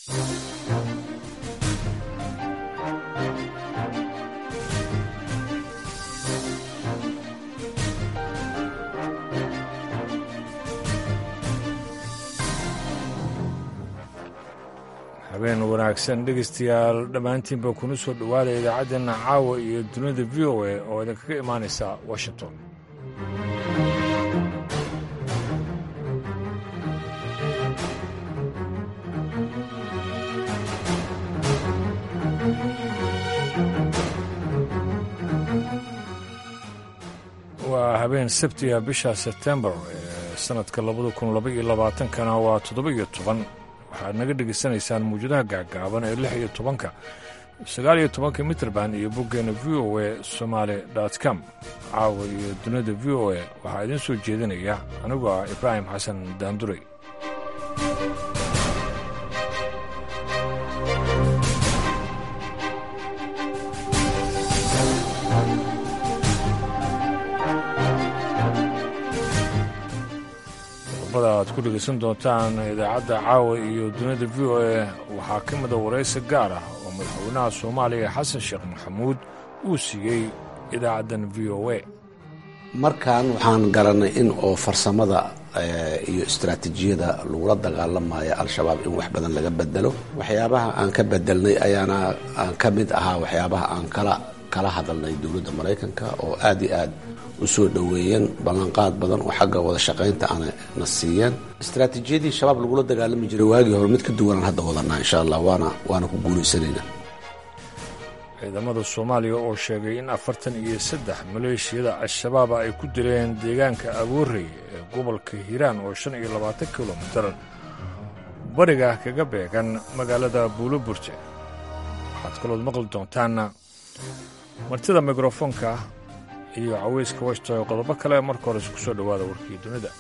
habeen wanaagsan dhegaystayaal dhammaantiinba kuna soo dhowaada idaacaddeena caawa iyo dunida v o a oo idinkaga imaanaysa washington waa habeen sabtiga bisha sebtembar ee sannadka labada kun laba iyo labaatankana waa toddoba iyo toban waxaad naga dhegaysanaysaan mawjadaha gaagaaban ee lix iyo tobanka sagaal iyo tobanka mitrband iyo boggeena v o a somaali com caawa iyo dunida v o a waxaa idiin soo jeedinaya anigoo ah ibraahim xasan daanduray aad ku dhegaysan doontaan idaacadda caawa iyo dunida v o a waxaa ka mida waraysi gaar ah oo madaxweynaha soomaaliya xasan sheekh maxamuud uu siiyey idaacaddan v o a markan waxaan garanay in oo farsamada iyo istaraatiijiyada lagula dagaalamayo al-shabaab in wax badan laga bedelo waxyaabaha aan ka bedelnay ayaana aan ka mid ahaa waxyaabaha aan kala kala hadalnay dowladda maraykanka oo aad iyo aad u soo dhoweeyeen ballanqaad badan oo xagga wada shaqaynta ana na siiyeen istaraatiijiyadii shabaab lagula dagaalami jiray waagii hore mid ka duwanaan hadda wadanaa insha allah waana waana ku guulaysanayna ciidamada soomaaliya oo sheegay in afartan iyo saddex maleeshiyada al-shabaaba ay ku dileen deegaanka aboorey ee gobolka hiiraan oo shan iyo labaatan kilomitar bariga kaga beegan magaalada buuloburte waxaad kalood maqli doontaanna martida mikrofoonka iyo caweyska washta oo qodobo kale marka hore isku soo dhowaada warkii dunida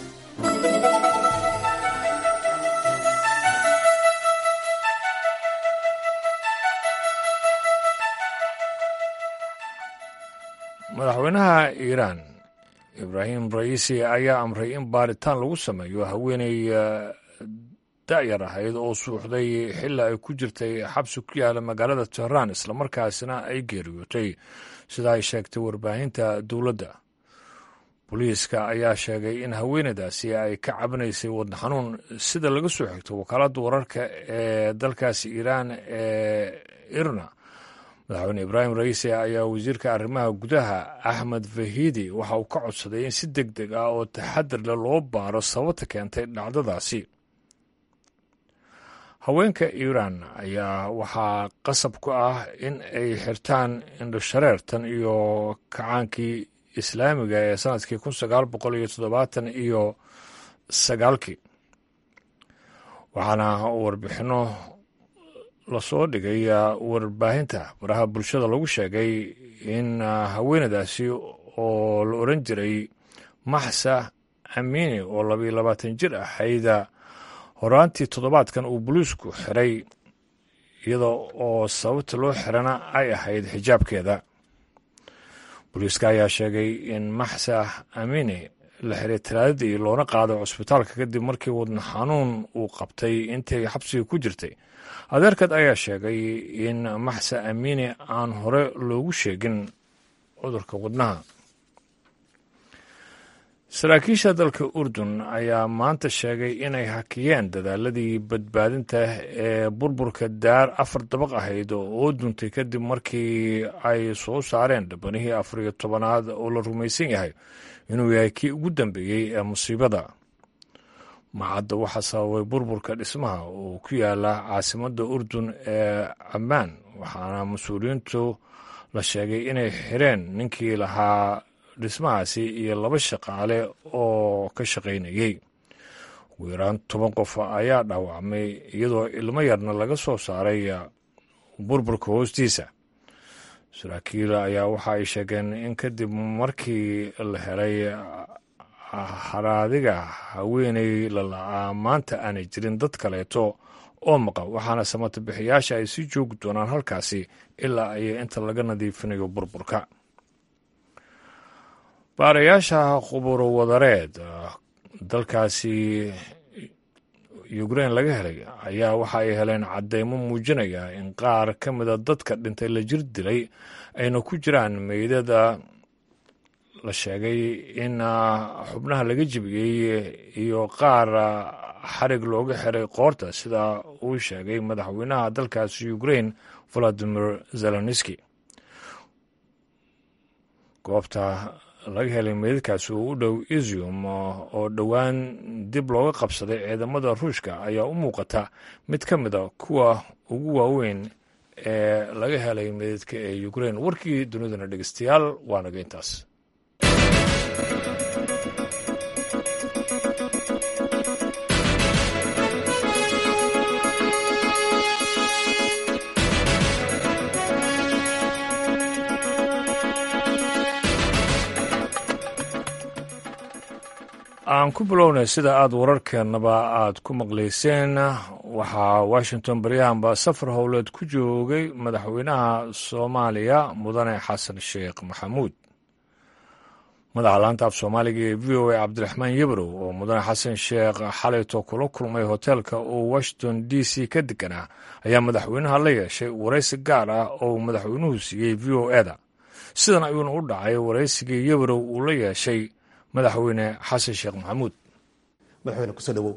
madaxweynaha iiraan ibraahim ra'iisi ayaa amray in baaritaan lagu sameeyo haweeney da'yar ahayd oo suuxday xilli ay ku jirtay xabsi ku yaala magaalada tehraan islamarkaasina ay geeriyootay sida ay sheegtay warbaahinta dowladda booliiska ayaa sheegay in haweeneydaasi ay ka cabinaysay wadna xanuun sida laga soo xigto wakaaladda wararka ee dalkaasi iiraan ee irna madaxweyne ibraahim ra'iisi ayaa wasiirka arrimaha gudaha axmed fahidi waxa uu ka codsaday in si deg deg ah oo taxadir leh loo baaro sababta keentay dhacdadaasi haweenka iiraan ayaa waxaa qasab ku ah in ay xirtaan indhoshareertan iyo kacaankii islaamiga ee sanadkii kun sagaal boqol iyo toddobaatan iyo sagaalkii waxaana warbixinno lasoo dhigay warbaahinta baraha bulshada lagu sheegay in haweenadaasi oo la oran jiray maxsa amini oo labayo labaatan jir ahayda horaantii toddobaadkan uu boliisku xiray iyada oo sababta loo xirana ay ahayd xijaabkeeda booliiska ayaa sheegay in maxsa amini la xiray talaadadii loona qaaday cusbitaalka kadib markii wadna xanuun uu qabtay intay xabsiga ku jirtay adeerkad ayaa sheegay in maxsa amini aan hore loogu sheegin cudurka wadnaha saraakiisha dalka urdun ayaa maanta sheegay inay hakiyeen dadaaladii badbaadinta ee burburka daar afar dabaq ahayd oo duntay kadib markii ay soo saareen dhabanihii afar iyo tobanaad oo la rumaysan yahay inuu yahay kii ugu dambeeyey ee musiibada macadda waxaa sababay burburka dhismaha oo ku yaala caasimadda urdun ee ammaan waxaana mas-uuliyiintu la sheegay inay xireen ninkii lahaa dhismahaasi iyo laba shaqaale oo ka shaqaynayey ugu yaraan toban qof ayaa dhaawacmay iyadoo ilmo yarna laga soo saaray burburka hoostiisa saraakiil ayaa waxa ay sheegeen in kadib markii la helay haraadiga haweeney lala'aa maanta aanay jirin dad kaleeto oo maqan waxaana samata bixiyaasha ay sii joogi doonaan halkaasi ilaa ay inta laga nadiifinayo burburka baarayaasha khuburo wadareed dalkaasi ukrain laga helay ayaa waxa ay heleen caddeymo muujinaya in qaar ka mida dadka dhintay la jir dilay ayna ku jiraan meydada la sheegay in xubnaha laga jebiyey iyo qaar xarig looga xiray qoorta sida uu sheegay madaxweynaha dalkaasi ukrain valadimir zelenski goobta laga helay meydadkaasi oo u dhow isium oo dhowaan dib looga qabsaday ciidamada ruushka ayaa u muuqata mid ka mid a kuwa ugu waaweyn ee laga helay meydadka ee ukrain warkii dunidana dhegeystayaal waa naga intaas aan ku bilownay sida aada wararkeennaba aada ku maqlayseen waxaa washington baryahanba safar howleed ku joogay madaxweynaha soomaaliya mudane xasan sheekh maxamuud madaxa laanta af soomaaliga ee v o a cabdiraxmaan yebrow oo mudane xasan sheekh xalayto kula kulmay hoteelka uu washington d c ka deganaa ayaa madaxweynaha la yeeshay waraysi gaar ah oo madaxweynuhu siiyey v o eda sidan ayuuna u dhacay waraysigii yebrow uu la yeeshay madaxweyne xasan sheekh maxamuud madaxweyne kusoo dhawow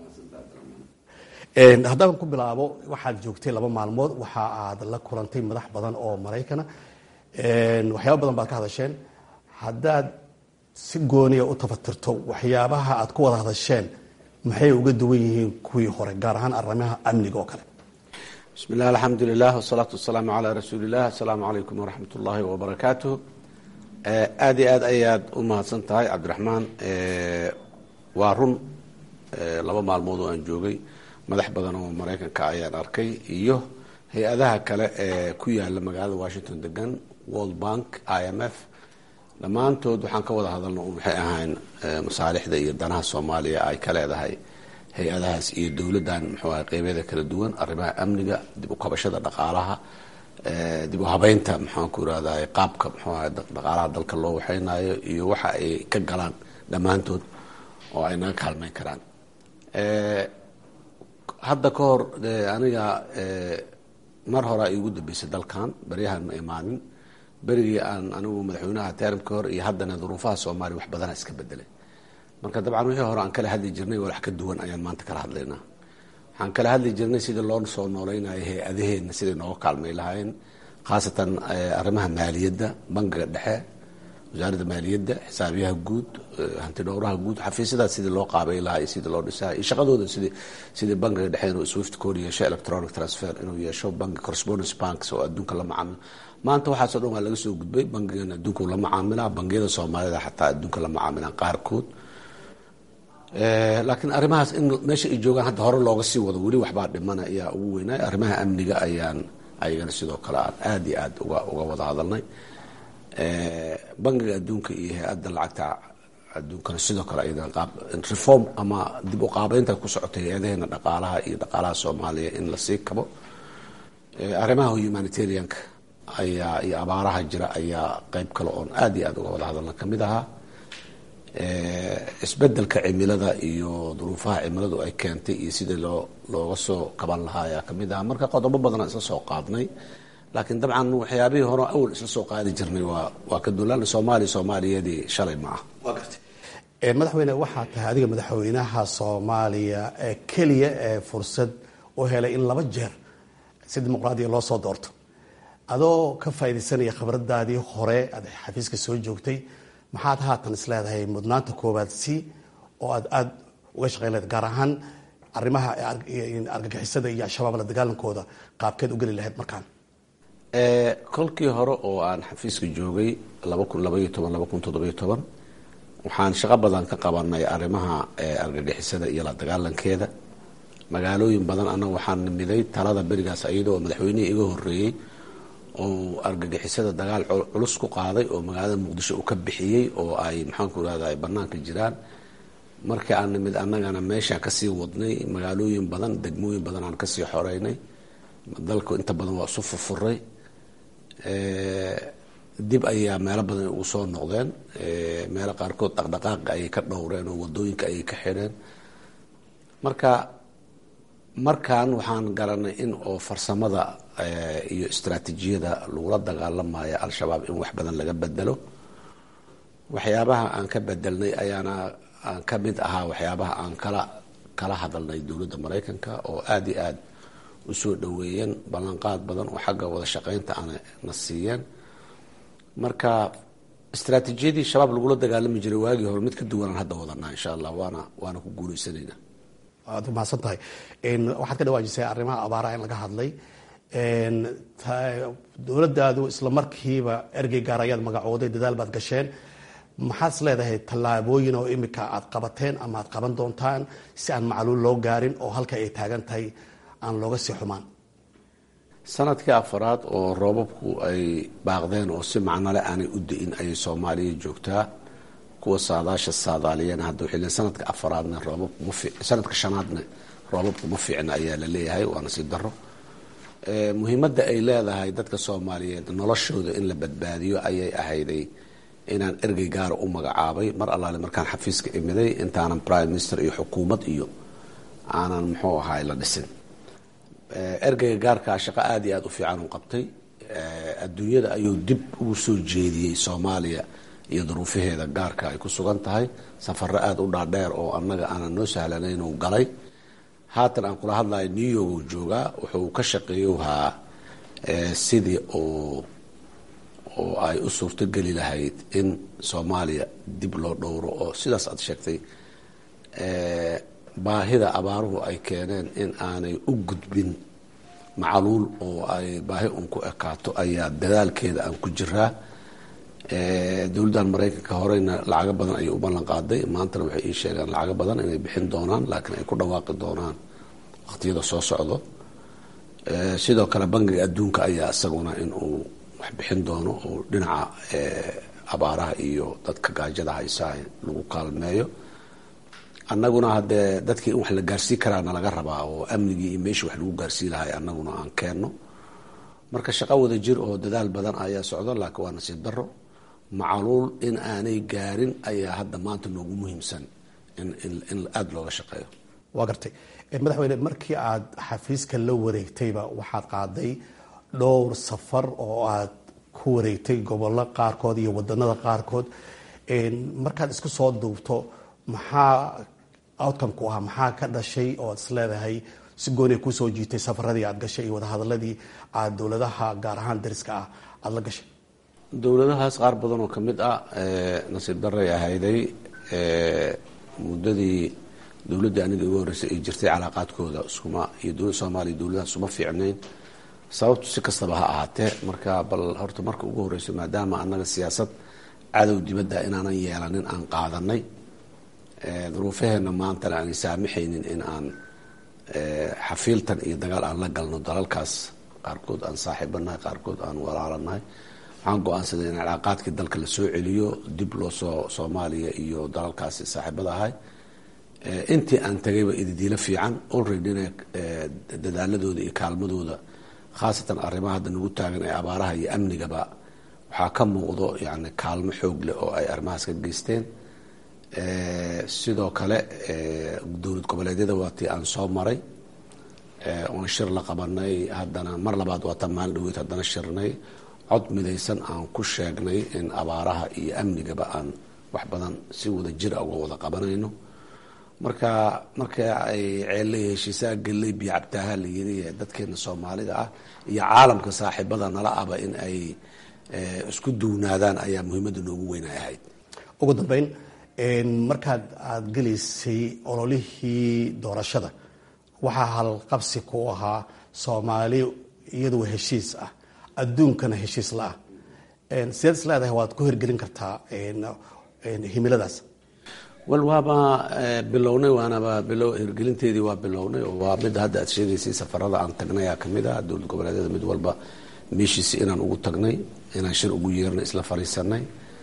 haddaan ku bilaabo waxaad joogtay laba maalmood waxa aad la kulantay madax badan oo maraykana waxyaaba badan baad ka hadasheen haddaad si gooniya u tafatirto waxyaabaha aad ku wada hadasheen maxay uga duwan yihiin kuwii hore gaar ahaan arrimaha amniga oo kale bismi illah alxamdu lilah wasalaatu wasalaamu calaa rasuuli illah asalaamu calaykum waraxmat ullaahi wabarakaatuh aada iyo aad ayaad u mahadsan tahay cabdiraxmaan waa run laba maalmood oo aan joogay madax badan oo maraykanka ayaan arkay iyo hay-adaha kale ee ku yaala magaalada washington degan world bank i m f dhammaantood waxaan ka wada hadalna waxay ahayn masaalixda iyo danaha soomaaliya ay ka leedahay hay-adahaas iyo dowladdan muxuu ahay qeybyada kala duwan arrimaha amniga dib u kabashada dhaqaalaha dib u habeynta maxaan ku irahday qaabka muxuu ahay dhaqaalaha dalka loo waxeynayo iyo waxa ay ka galaan dhammaantood oo ay naga kaalmeyn karaan hadda ka hor aniga mar horea iigu dambeysay dalkan baryahan ma imaanin berigii aan anigu madaxweynaha teramka hor iyo haddana duruufaha soomaaliya wax badana iska bedelay marka dabcan wixii hore aan kala hadli jirnay walax ka duwan ayaan maanta kala hadlaynaa waxaan kala hadli jirnay sidii loo soo nooleynaya hay-adaheenna siday nooga kaalmay lahaayeen khaasatan arrimaha maaliyadda bangiga dhexe wasaaradda maaliyadda xisaabiyaha guud hanti dhowraha guud xafiisyadaas sidii loo qaabay lahaa iyo sidii loo dhisaa iyo shaqadooda sidii sidii bangiga dhexe inuu swift code yeesho electronic transfer inuu yeesho bangi correspondence banks oo adduunka la macaamilo maanta waxaasoo dhan waa laga soo gudbay bangigan adduunku la macaamilaa bangiyada soomaalida xataa adduunka la macaamilaan qaarkood laakiin arrimahaas in meesha ay joogaan hadda hore looga sii wado weli waxbaa dhimana ayaa ugu weynay arrimaha amniga ayaan ayagana sidoo kale aan aada iyo aada uga uga wada hadalnay bangiga adduunka iyo hay-adda lacagta adduunkana sidoo kale ayadana qaab reform ama dib u qaabeynta ku socotay hay-adaheena dhaqaalaha iyo dhaqaalaha soomaaliya in lasii kabo arrimaha humanitarianka ayaa iyo abaaraha jira ayaa qeyb kale oon aada iyo aada uga wada hadalna kamid ahaa isbedelka cimilada iyo duruufaha cimiladu ay keentay iyo sidii loo looga soo kaban lahaa ayaa kamid aha marka qodobo badanaa isla soo qaadnay laakiin dabcan waxyaabihii hore awal isla soo qaadi jirnay waa waa ka dulan soomaaliya soomaaliyadii shalay ma ah waa gartay madaxweyne waxaa tahay adiga madaxweynaha soomaaliya ee keliya ee fursad u helay in laba jeer si dimuqraadiya loo soo doorto adoo ka faaidaysanaya khibradaadii hore aad xafiiska soo joogtay maxaad haatan is leedahay mudnaanta koowaad si oo aad aada uga shaqeyn leed gaar ahaan arrimaha argagixisada iyo al-shabaab la dagaalankooda qaabkeed u geli lahayd markaan kolkii hore oo aan xafiiska joogay laba kun labaiyo toban laba kun toddobiyo toban waxaan shaqo badan ka qabanay arrimaha argagixisada iyo la dagaalankeeda magaalooyin badan annaga waxaan nimiday talada berigaas iyadoo madaxweynihii iga horeeyey oo argagixisada dagaal culus ku qaaday oo magaalada muqdisho uu ka bixiyey oo ay maxaanku irahda ay banaanka jiraan markii aan nimid annagana meeshaan kasii wadnay magaalooyin badan degmooyin badan aan kasii xoreynay dalku inta badan waa isu furfuray dib ayaa meelo badan ugu soo noqdeen meelo qaarkood dhaqdhaqaaqa ayay ka dhowreen oo wadooyinka ayay ka xidheen marka markan waxaan garanay in oo farsamada iyo istraatijiyada lagula dagaalamayo al-shabaab in wax badan laga bedelo waxyaabaha aan ka bedelnay ayaana aan ka mid ahaa waxyaabaha aan kala kala hadalnay dowladda maraykanka oo aada iyo aada usoo dhaweeyeen ballanqaad badan oo xagga wada shaqeynta ana na siiyeen marka istraatijiyadii shabaab lagula dagaalami jiray waagii hore mid ka duwanaan hadda wadanaa insha allah waana waana ku guuleysanayna waad umahadsan tahay waxaad ka dhawaajisay arrimaha abaaraha in laga hadlay dowladdaadu isla markiiba ergey gaar ayaad magacooday dadaal baad gasheen maxaad is leedahay tallaabooyin oo imika aad qabateen ama aad qaban doontaan si aan macluul loo gaarin oo halka ay taagan tahay aan looga sii xumaan sanadkii afaraad oo roobabku ay baaqdeen oo si macnole aanay u da-in ayay soomaaliya joogtaa kuwa saadaasha saadaaliyeen hadda waxay leeyiin sanadka afaraadna roobabku ma fi sanadka shanaadna roobabku ma fiicna ayaa la leeyahay waana sii daro muhiimadda ay leedahay dadka soomaaliyeed noloshooda in la badbaadiyo ayay ahayday inaan ergey gaara u magacaabay mar allaale markaan xafiiska imiday intaanan prime minister iyo xukuumad iyo aanan muxuu ahaay la dhisin ergeyga gaarkaa shaqo aada iyo aada u fiican u qabtay adduunyada ayuu dib ugu soo jeediyey soomaaliya iyo duruufaheeda gaarka ay ku sugan tahay safaro aada u dhaadheer oo annaga aanan noo sahlanayn uu galay haatan aan kula hadlayo new york uu joogaa wuxuu ka shaqeeyowhaa sidii oo oo ay u suurtogeli lahayd in soomaaliya dib loo dhowro oo sidaas aad sheegtay baahida abaaruhu ay keeneen in aanay u gudbin macluul oo ay baahi un ku ekaato ayaa dadaalkeeda aan ku jiraa dowladdan maraykanka horeyna lacago badan ayay u ballan qaaday maantana waxay ii sheegeen lacago badan inay bixin doonaan laakiin ay ku dhawaaqi doonaan waqtiyada soo socdo sidoo kale bangiga adduunka ayaa isaguna in uu wax bixin doono oo dhinaca abaaraha iyo dadka gaajada haysaa lagu kaalmeeyo annaguna haddee dadkii in wax la gaarsii karaana laga rabaa oo amnigii iyo meeshii wax lagu gaarsii lahay annaguna aan keenno marka shaqo wada jir oo dadaal badan ayaa socdo laakiin waa nasiib daro macaluul in aanay gaarin ayaa hadda maanta noogu muhiimsan in in aada looga shaqeeyo waa gartay madaxweyne markii aad xafiiska la wareegtayba waxaad qaaday dhowr safar oo aad ku wareegtay gobollo qaarkood iyo wadanada qaarkood markaad isku soo duubto maxaa outcome ku ahaa maxaa ka dhashay oo ad is leedahay si gooniay kusoo jiitay safaradii aad gashay iyo wadahadaladii aad dowladaha gaar ahaan dariska ah aada la gashay dowladahaas qaar badan oo kamid ah nasiib daray ahayday muddadii dowladdii aniga igu horreysay ay jirtay calaaqaadkooda iskuma iyo dowladda soomaaliya dowladaha isuma fiicnayn sababtu si kastaba ha ahaatee marka bal horta marka ugu horreyso maadaama annaga siyaasad cadow dibadda inaanan yeelanin aan qaadanay duruufaheenna maantana aanay saamaxaynin in aan xafiiltan iyo dagaal aan la galno dalalkaas qaarkood aan saaxiibanahay qaarkood aan walaalanahay waxaan go-aansaday in calaaqaadkii dalka la soo celiyo dib loo soo soomaaliya iyo dalalkaasi saaxiibada ahay intii aan tagayba ididiilo fiican olreadyna dadaaladooda iyo kaalmadooda khaasatan arrimaha hadda nagu taagan ee abaaraha iyo amnigaba waxaa ka muuqdo yani kaalmo xoog leh oo ay arrimahaas ka geysteen sidoo kale dowlad goboleedyada waa tii aan soo maray oona shir la qabanay haddana mar labaad waa tan maalin dhaweyd haddana shirnay cod midaysan aan ku sheegnay in abaaraha iyo amnigaba aan wax badan si wada jira uga wada qabanayno marka marka ay ceellay heshiisaa galley biyo cabtaaha la yiri dadkeena soomaalida ah iyo caalamka saaxiibada nala aba in ay isku duwnaadaan ayaa muhiimadda noogu weyn ay ahayd ugu dambeyn markaad aada gelaysay ololihii doorashada waxaa halqabsi ku ahaa soomaali iyadoo heshiis ah adduunkana heshiis la-ah sideed is leedahay waad ku hirgelin kartaa himiladaas wal waaba bilownay waanaba bilo hirgelinteedii waa bilownay oo waa midda hadda aad sheegaysay safarada aan tagnay aa kamid ah dowlad goboleedyada mid walba meeshiisi inaan ugu tagnay inaan shir ugu yeernay isla fariisanay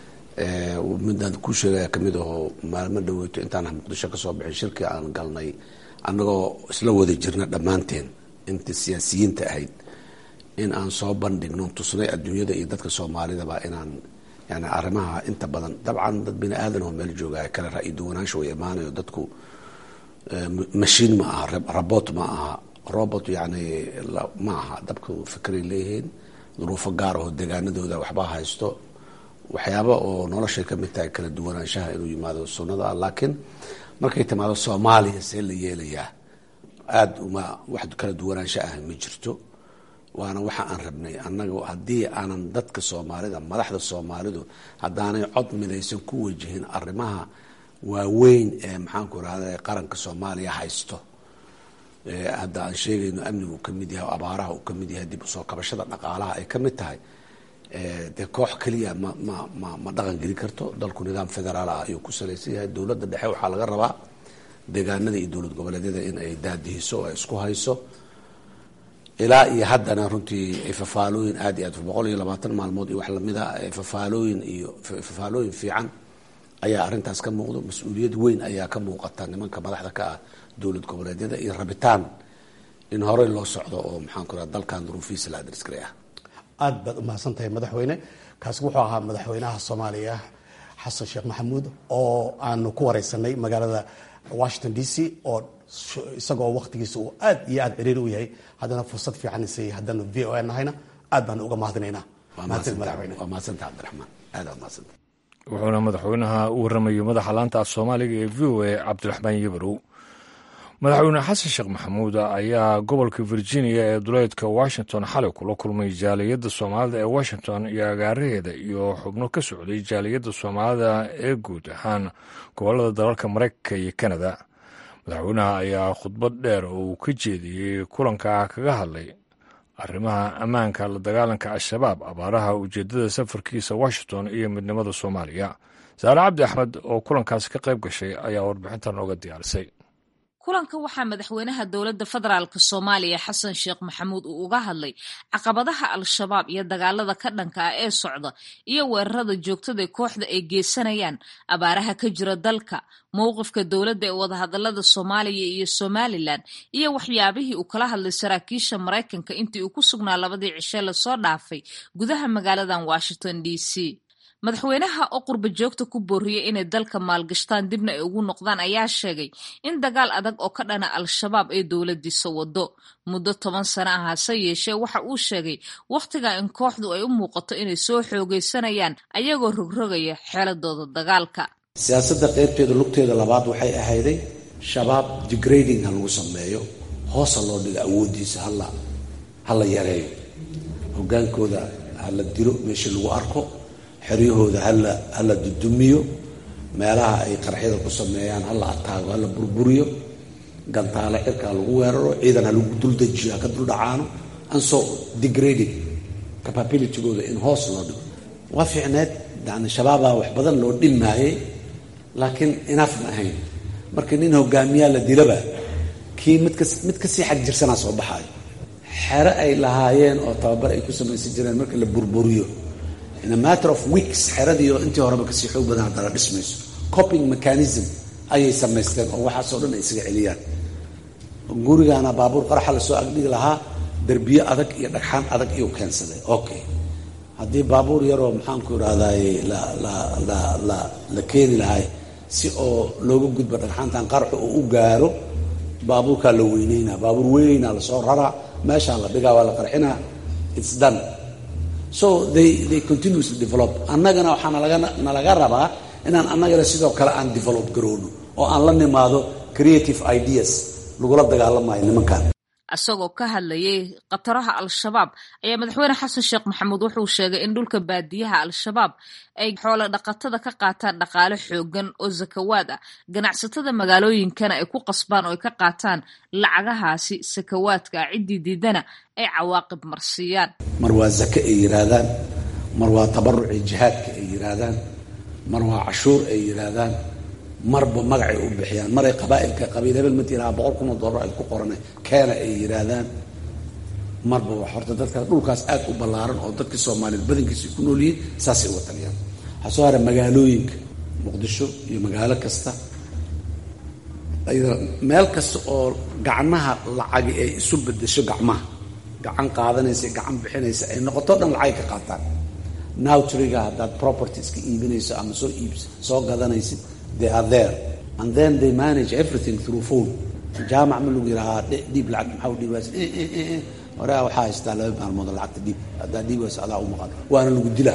midaan ku sheegaya kamid ahoo maalmo dhaweyto intaan muqdisho kasoo bixin shirkii aan galnay annagoo isla wada jirna dhammaanteen inta siyaasiyiinta ahayd in aan soo bandhigno tusnay adduunyada iyo dadka soomaalidaba inaan yani arrimaha inta badan dabcan dad bini aadan oo meel jooga kale ra-i duwanaansha way imaanayo dadku mashiin ma aha robot ma aha robot yani ma aha dabka fikray leeyihiin duruufo gaar aho degaanadooda waxbaa haysto waxyaaba oo noloshay kamid tahay kala duwanaanshaha inuu yimaado sunnada ah laakiin markay timaado soomaaliya see la yeelayaa aada uma wax kala duwanaansho ah ma jirto waana waxa aan rabnay annaga haddii aanan dadka soomaalida madaxda soomaalidu haddaanay cod midaysan ku wajihin arrimaha waaweyn ee maxaanku irahda qaranka soomaaliya haysto hadda aan sheegayno amnigu uu kamid yahay abaaraha uu kamid yahay dib usoo kabashada dhaqaalaha ay kamid tahay dee koox keliya ma ma ma ma dhaqan geli karto dalku nidaam federaal ah ayuu ku salaysan yahay dowladda dhexe waxaa laga rabaa deegaanada iyo dowlad goboleedyada in ay daadihiso oo ay isku hayso ilaa iyo haddana runtii fafaalooyin aad iyo aad boqol iyo labaatan maalmood iyo wax lamida fafaalooyin iyo fafaalooyin fiican ayaa arrintaas ka muuqdo mas-uuliyad weyn ayaa ka muuqata nimanka madaxda ka ah dowlad goboleedyada iyo rabitaan in horey loo socdo oo maxaan ku raha dalkan duruufihiisa la adrisgaray ah aada baad umahadsan tahay madaxweyne kaasi wuxuu ahaa madaxweynaha soomaaliya xasan sheekh maxamuud oo aanu ku wareysanay magaalada washington d c oo isagoo waqtigiisa uu aad iyo aad ciriiri u yahay haddana fursad fiican isayay haddanu v o a nahayna aad baanu uga mahadinaynaa mahadsan madaxweyne waa mahadsanta cabdiraxmaan aada mahadsanta wuxuuna madaxweynaha u warramayay madaxa laanta af soomaaliga ee v o a cabdiraxmaan yabarow madaxweyne xasan sheekh maxamuud ayaa gobolka virginia ee duleedka washington xalay kula kulmay jaaliyadda soomaalida ee washington iyo agaaraheeda iyo xubno ka socday jaaliyadda soomaalida ee guud ahaan gobolada dalalka mareykanka iyo kanada madaxweynaha ayaa khudbad dheer oo uu ka jeediyey kulanka kaga hadlay arrimaha ammaanka la dagaalanka al-shabaab abaaraha ujeedada safarkiisa washington iyo midnimada soomaaliya saare cabdi axmed oo kulankaasi ka qayb gashay ayaa warbixintan ooga diyaarisay kulanka waxaa madaxweynaha dowladda federaalk soomaaliya xasan sheekh maxamuud uu uga hadlay caqabadaha al-shabaab iyo dagaalada ka dhanka ah ee socda iyo weerarada joogtada kooxda ay geysanayaan abaaraha ka jira dalka mowqifka dowladda ee wadahadalada soomaaliya iyo somalilan iyo waxyaabihii uu kala hadlay saraakiisha maraykanka intii uu ku sugnaa labadii cishe lasoo dhaafay gudaha magaaladan washington d c madaxweynaha oo qurba joogta ku booriyey inay dalka maalgashtaan dibna ay ugu noqdaan ayaa sheegay in dagaal adag oo ka dhana al-shabaab ay dowladiisa wado muddo toban sano ah hase yeeshee waxa uu sheegay wakhtiga in kooxdu ay u muuqato inay soo xoogaysanayaan ayagoo rogrogaya xeeladooda dagaalka siyaasadda qeybteeda lugteeda labaad waxay ahayday shabaab degrading ha lagu sameeyo hoosa loo dhigo awoodiisa hala hala yareeyo hogaankooda hala dilo meesha lagu arko xeryahooda hala hala dudumiyo meelaha ay qarxyada ku sameeyaan hala ataago hala burburiyo gantaale cirkaa lagu weeraro ciidan ha lagu duldejiyo ha ka duldhacaano anso degrading capabilitygooda in hoos loo dhigo waa fiicneed yani shabaabaa wax badan loo dhimaayay laakiin inaaf ma ahayn marka nin hogaamiyaa la dilaba kii midka mid kasii xag jirsanaa soo baxaayo xere ay lahaayeen oo tababar ay ku samaysan jireen marka la burburiyo in a matter of weeks xeradiio intii horeba kasii xoog badan haddana dhismayso coping mechanism ayay samaysteen oo waxaasoo dhan ay isaga celiyaan gurigaana baabuur qaraxa lasoo agdhigi lahaa derbiyo adag iyo dhagxaan adag iyuu keensaday okay haddii baabuur yaroo maxaanku irahdaye la la la la la keeni lahay si oo looga gudbo dhagxaantan qaraxu oo u gaaro baabuurkaa la weyneynaa baabuur weynaa lasoo raraa meeshaa la dhigaa waa la qarxinaa its done so they they continuously develop annagana waxaa nalaga nalaga rabaa inaan annagana sidoo kale aan develop garoono oo aan la nimaado creative ideas lagula dagaalamayo nimankan isagoo ka hadlayay khataraha al-shabaab ayaa madaxweyne xasan sheekh maxamuud wuxuu sheegay in dhulka baadiyaha al-shabaab ay xoolo dhaqatada ka qaataan dhaqaale xoogan oo sakawaad ah ganacsatada magaalooyinkana ay ku qasbaan oo ay ka qaataan lacagahaasi sakawaadka ah ciddii diidana ay cawaaqib marsiiyaan mar waa zake ay yidhaahdaan mar waa tabaruci jihaadka ay yidhaahdaan mar waa cashuur ay yidhaahdaan marba magacay u bixiyaan maray qabaailka qabiil hebel ma tiraa boqol kun oo dollar ay ku qoran keena ay yidhaahdaan marba wax horta dadka dhulkaas aad u ballaaran oo dadkii soomaaliyeed badankiisa ku nool yihiin saasay uga taliyaan waxaa soo hara magaalooyinka muqdisho iyo magaalo kasta meel kasta oo gacmaha lacagi ay isu bedesho gacmaha gacan qaadanaysa gacan bixinaysa ay noqoto dhan lacagay ka qaataan nowtriga haddaad propertieska iibinayso ama soo iibs soo gadanaysid they are there and then they manage everything through phone jaamac ma lagu yidhahaa dhiib lacag maxaa u dhiibays horea waxaa haystaa laba maalmood lacagta dhiib haddaa dhiibayso adaa u maqan waana lagu dilaa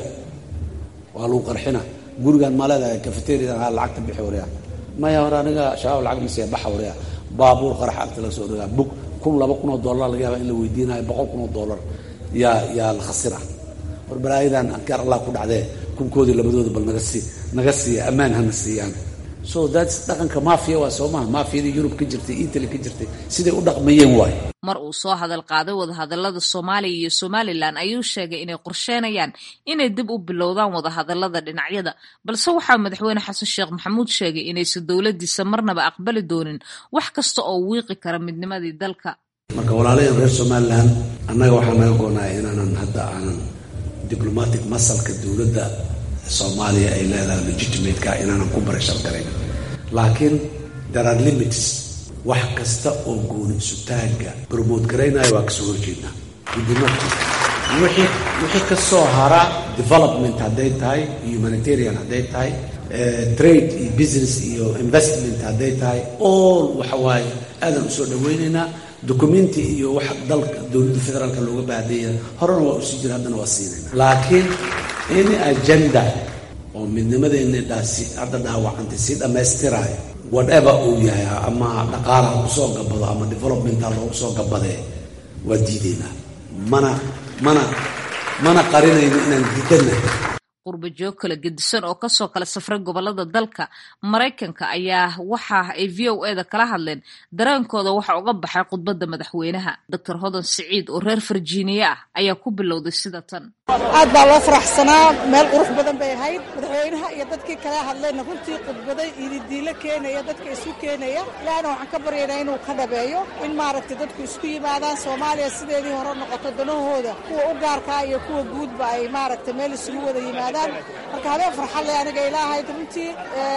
waa lagu qarxina gurigaan maa leedahay cafeteriadan ha lacagta bixi wareya maya hore aniga shabaab lacag masiya baxa wareya baabuur qarax agta laga soo dhigaa bug kun laba kun oo dollar laga yaaba in la weydiinayo boqol kun oo dollar yaa yaa la khasira war balaayadan ankaar allah ku dhacdee kunkoodii labadooda bal naga sii naga siiya ammaan hana siiyaan so thats dhaqanka maafiya waa soo maha maafiyadii yurub ka jirtay italy ka jirtay siday u dhaqmayeen waay mar uu soo hadal qaaday wadahadalada soomaaliya iyo somalilan ayuu sheegay inay qorsheenayaan inay dib u bilowdaan wadahadalada dhinacyada balse waxaa madaxweyne xasan sheekh maxamuud sheegay inaysan dowladiisa marnaba aqbali doonin wax kasta oo wiiqi kara midnimadii dalka marka walaalayan reer somalilan annaga waxaa naga goonaya inaanan hadda aanan diblomatic masalka dowladda soomaaliya ay leedahay legitimateka inaanan ku barashar garayn laakiin there are limits wax kasta oo gooni isutaaga bromote garaynaya waa kasoo horjeednaa gudimarki wixii wixii kasoo hara development hadday tahay humanitarian hadday tahay trade iyo business iyo investment hadday tahay all waxa waaye aadan usoo dhaweynaynaa documenti iyo wax dalka dowladda federaalka looga baahdeeya horena waa usii jira haddana waa siinayna laakiin in agenda oo midnimadeena dhaasi hadda dhaawacantay si dhammaystiraayo whatever uu yahay ama dhaqaalaha kusoo gabado ama developmenta loogu soo gabadee waa diidaynaa mana mana mana qarinayno inaan diidanahay qurba joog kala gedisan oo kasoo kala safray gobolada dalka maraykanka ayaa waxa ay v o eda kala hadleen dareenkooda waxa uga baxay khudbadda madaxweynaha doctor hodan siciid oo reer virginia ah ayaa ku bilowday sida tan aad baa loo faraxsanaa meel qurux badan bay ahayd madaxweynaha iyo dadkii kala hadlayna runtii khudbaday ididiilo keenaya dadka isu keenaya ilaahna waxaan ka baryaynaa inuu ka dhabeeyo in maaragtay dadku isku yimaadaan soomaaliya sideedii hore noqoto danahooda kuwa u gaarkaa iyo kuwa guudba ay maaragtay meel isugu wada yimaadaan marka habeen farxad leh aniga ilaahayd runtii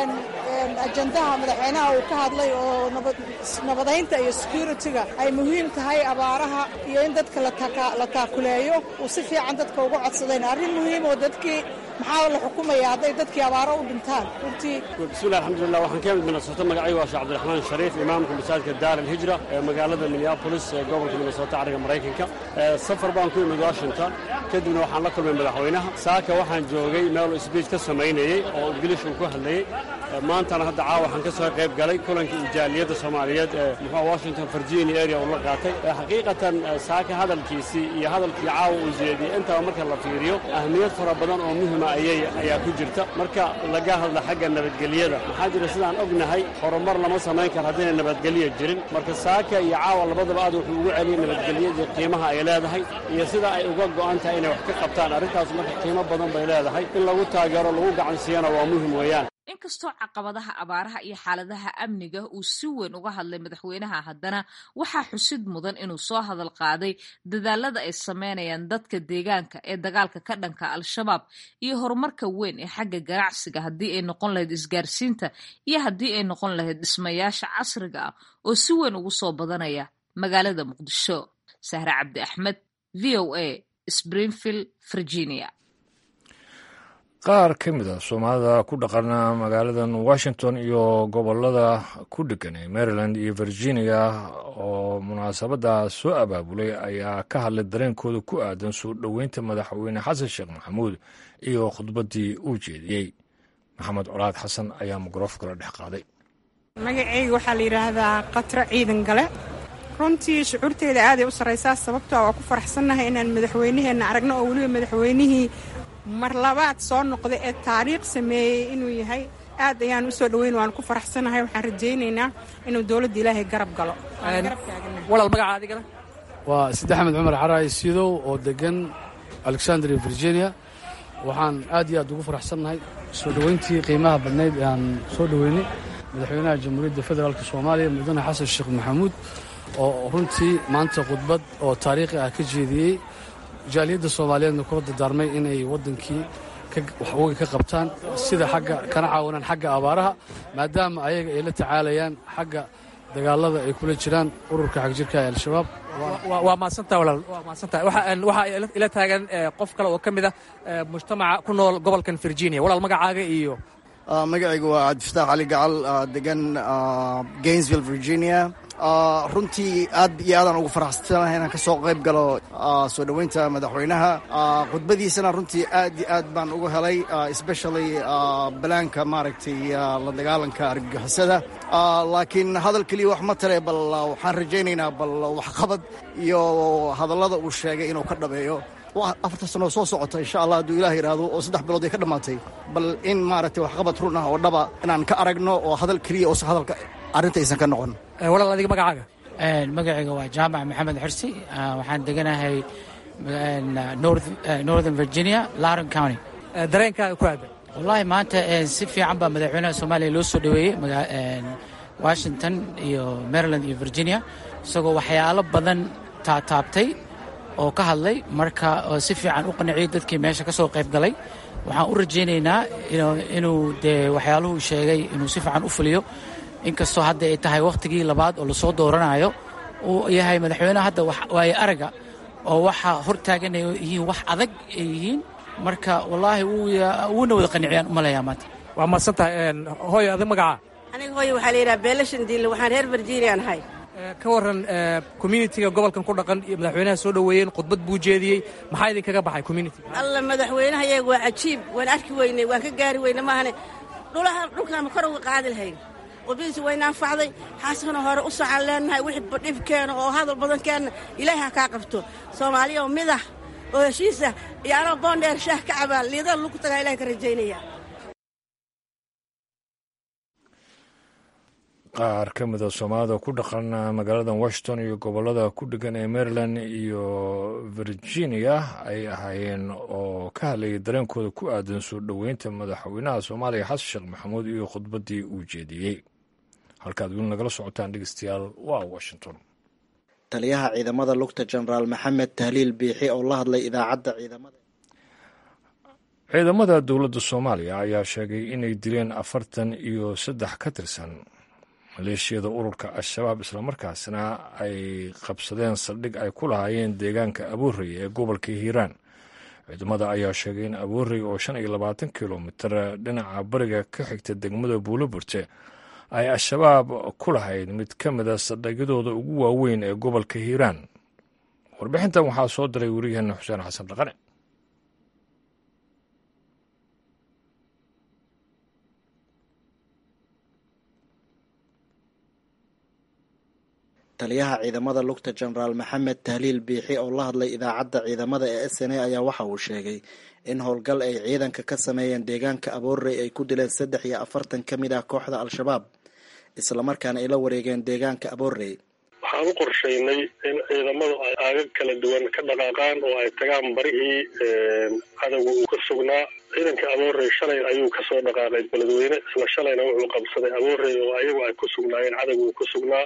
ajandaha madaxweynaha uu ka hadlay oo nabadaynta iyo security-ga ay muhiim tahay abaaraha iyo in dadka la taakuleeyo uu si fiican dadka uga codsadeen arrin muhiim oo dadkii maxaa la xukumaya hadday dadkii abaaro u dhintaan runtii bismillahi alxamdulilah waxaan ka imid minnesota magacaygu waa sheekh cabdiraxmaan shariif imaamka masaajidka daar alhijra ee magaalada minneapolis ee gobolka minnesota cariga maraykanka safar baan ku imid washington kadibna waxaan la kulmay madaxweynaha saaka waxaan joogay meel sbiij ka samaynayey oo ingilish uu ku hadlayey maantana hadda caawa waxaan ka soo qayb galay kulankii ijaaliyadda soomaaliyeed ee muxuu washington virginia area uu la qaatay xaqiiqatan saaka hadalkiisii iyo hadalkii caawa uu jeediyey intaba marka la fiiriyo ahmiyad fara badan oo muhima ayay ayaa ku jirta marka laga hadla xagga nabadgelyada maxaa jira sidaan ognahay horumar lama samayn karo haddayna nabadgelyo jirin marka saaka iyo caawa labadaba aad wuxuu ugu celiyey nabadgelyadii qiimaha ay leedahay iyo sida ay uga go'an tahay inay wax ka qabtaan arrintaas marka qiimo badan bay leedahay in lagu taageero lagu gacansiiyana waa muhim weeyaan inkastoo caqabadaha abaaraha iyo xaaladaha amniga uu si weyn uga hadlay madaxweynaha haddana waxaa xusid mudan inuu soo hadal qaaday dadaalada ay sameynayaan dadka deegaanka ee dagaalka ka dhanka al-shabaab iyo horumarka weyn ee xagga ganacsiga haddii ay noqon lahayd isgaarsiinta iyo haddii ay noqon lahayd dhismayaasha casriga ah oo si weyn ugu soo badanaya magaalada muqdisho sahre cabdi axmed v o a springfield virginia qaar ka mid a soomaalida ku dhaqana magaaladan washington iyo gobolada ku dhegan ee maryland iyo virginia oo munaasabadda soo abaabulay ayaa ka hadlay dareenkooda ku aadan soo dhoweynta madaxweyne xasan sheekh maxamuud iyo khudbaddii uu jeediyey maxamed colaad xasan ayaa mikrofkala dhex qaaday magacayga waxaa la yidhaahdaa qatra ciidan gale runtii shucuurteeda aaday u sarraysaa sababtoo waa ku faraxsannahay inaan madaxweynaheenna aragno oo weliba madaxweynihii mar labaad soo noqda ee taariikh sameeyey inuu yahay aad ayaan u soo dhoweyn waan ku faraxsanahay waxaan rajaynaynaa inuu dowladda ilaahay garab galo walaal magaca adigana waa side axmed cumar xaraay sidow oo degan alexandria virginia waxaan aad iyo aad ugu faraxsannahay soo dhoweyntii qiimaha badnayd ee aan soo dhoweynay madaxweynaha jamhuuriyadda federaalk soomaaliya mudane xasan sheekh maxamuud oo runtii maanta khudbad oo taariikhi ah ka jeediyey jaaliyadda soomaaliyeedna kula dardaarmay inay waddankii waxwooga ka qabtaan sida xagga kana caawinaan xagga abaaraha maadaama ayaga ay la tacaalayaan xagga dagaalada ay kula jiraan ururka xagjirka ee al-shabaab waa maadsantaha walaal waa maadsantaha waxaa ila taagan qof kale oo ka mid ah mujtamaca ku nool gobolkan virginia walaal magacaaga iyo magacaygu waa cabdifataax cali gacal degan gainsville virginia runtii aad iyo aadaan ugu faraxsanahay inaan ka soo qayb galo soo dhoweynta madaxweynaha khudbadiisana runtii aad iyo aad baan ugu helay especially balaanka maaragtay la dagaalanka argagixisada laakiin hadal keliya wax ma tare bal waxaan rajaynaynaa bal waxqabad iyo hadallada uu sheegay inuu ka dhabeeyo afarta sanoo soo socota insha allah hadduu ilah yidhaahdo oo saddex bilood ay ka dhammaatay bal in maaragtay waxqabad run ah oo dhaba inaan ka aragno oo hadal keliya oo hadalka arrintaysan ka noqon walaal adiga magacaaga magacayga waa jaamac maxamed xirsi waxaan deganahay northern virginia laron county dareenkaaga ku aadan wallaahi maanta si fiican baa madaxweynaha soomaaliya loo soo dhoweeyey washington iyo maryland iyo virginia isagoo waxyaalo badan taataabtay oo ka hadlay marka si fiican u qanciyey dadkii meesha ka soo qayb galay waxaan u rajaynaynaa inuu dee waxyaaluhu sheegay inuu si fiican u fuliyo inkastoo hadda ay tahay wakhtigii labaad oo lasoo dooranayo uu yahay madaxweyneha hadda waaye araga oo waxa hortaagan ay yihiin wax adag ay yihiin marka wallaahi wuuna wada qaniciyaan u malayaa maanta waa mahadsan tahay hooyo adig magacaa aniga hooyo waxaa la yidhaha beelashan diille waxaan reer virginia nahay ka warran communitiga gobolkan ku dhaqan iyo madaxweynaha soo dhoweeyeen khudbad buu jeediyey maxaa idinkaga baxay communitiga alla madaxweynaha yaga waa cajiib waan arki weynay waan ka gaari weynay maahane dhulaha dhulkaama kor uga qaadi lahayn qudbadiisi wayna anfacday xaaskana hore u socaan leenahay wixii dhibkeena oo hadal badankeenna ilaahay ha kaa qabto soomaaliya oo midah oo heshiisa iyo anoo boondheer shaah ka cabaa liidada lagu tagaa ilahay ka rajaynaya qaar ka mida soomaalida ku dhaqan magaalada washington iyo gobolada ku dhegan ee maryland iyo virginia ay ahaayeen oo ka hadlayay dareenkooda ku aadan soo dhoweynta madaxweynaha soomaaliya xasan sheekh maxamuud iyo khudbaddii uu jeediyey halkaad weli nagala socotaan dhegeystayaal waa washington taliyaha ciidamada lugta jenaraal maxamed tahliil biixi oo la hadlay idaacadda ciidamada ciidamada dowladda soomaaliya ayaa sheegay inay dileen afartan iyo saddex ka tirsan maleeshiyada ururka al-shabaab islamarkaasna ay qabsadeen saldhig ay ku lahaayeen deegaanka aboorey ee gobolka hiiraan ciidamada ayaa sheegay in aboorey oo shan iyo labaatan kilomitir dhinaca bariga ka xigta degmada buuloburte ay al-shabaab ku lahayd mid ka mida saldhigyadooda ugu waaweyn ee gobolka hiiraan warbixintan waxaa soo diray weriyaheena xuseen xasan dhaqane taliyaha ciidamada lugta jenaraal maxamed tahliil biixi oo la hadlay idaacadda ciidamada ee s n a ayaa waxa uu sheegay in howlgal ay ciidanka ka sameeyeen deegaanka aboorey ay ku dileen saddex iyo afartan ka mid ah kooxda al-shabaab islamarkaana ay la wareegeen deegaanka aboorey waxaan u qorshaynay in ciidamadu ay aagag kala duwan ka dhaqaaqaan oo ay tagaan barihii cadowga uu ka sugnaa ciidanka aboorey shalay ayuu kasoo dhaqaaqay beledweyne isla shalayna wuxuu qabsaday aboorey oo ayagu ay ku sugnaayeen cadowga uu ku sugnaa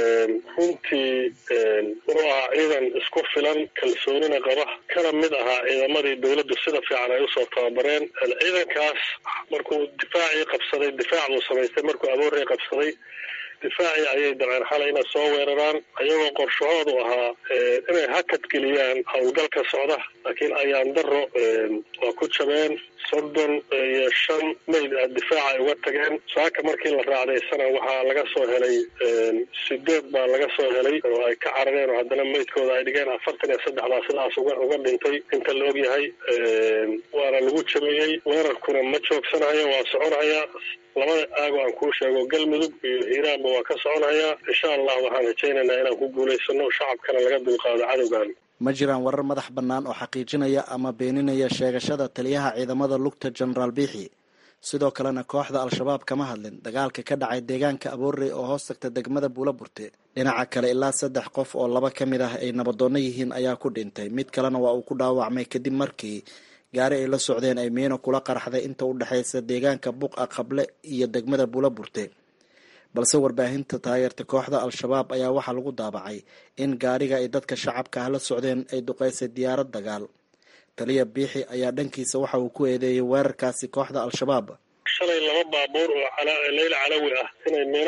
runtii wuxuu ahaa ciidan isku filan kalsoonina qaba kana mid ahaa ciidamadii dowladdu sida fiican ay usoo tababareen ciidankaas markuu difaacii qabsaday difaac buu samaystay markuu aboorey qabsaday difaacii ayay dabceen xalay inay soo weeraraan ayagoo qorshahoodu ahaa inay hakad geliyaan howlgalka socda laakiin ayaan daro waa ku jabeen soddon iyo shan mayd a difaaca ay uga tageen saaka markii la raacdaysana waxaa laga soo helay sideed baa laga soo helay oo ay ka carareen oo haddana maydkooda ay dhigeen afartan iyo saddex baa sidaas uga uga dhintay inta la ogyahay waana lagu jabeeyey weerarkuna ma joogsanayo waa soconaya labada aago aan kuu sheego galmudug iyo hiiraanba waa ka soconhayaa insha allah waxaan rajaynaynaa inaan ku guulaysano shacabkana laga dulqaado cadowgan ma jiraan warar madax bannaan oo xaqiijinaya ama beeninaya sheegashada taliyaha ciidamada lugta jenaraal biixi sidoo kalena kooxda al-shabaab kama hadlin dagaalka ka dhacay deegaanka aboorey oo hoos tagta degmada buulaburte dhinaca kale ilaa saddex qof oo laba ka mid ah ay nabadoonno yihiin ayaa ku dhintay mid kalena waa uu ku dhaawacmay kadib markii gaari ay la socdeen ay miino kula qarxday inta u dhexaysa deegaanka buqa qable iyo degmada buulaburte balse warbaahinta taageerta kooxda al-shabaab ayaa waxaa lagu daabacay in gaariga ay dadka shacabka ah la socdeen ay duqaysay diyaarad dagaal taliya biixi ayaa dhankiisa waxa uu ku eedeeyey weerarkaasi kooxda al-shabaab shalay laba baabuur oo leyla calawi ah inay miino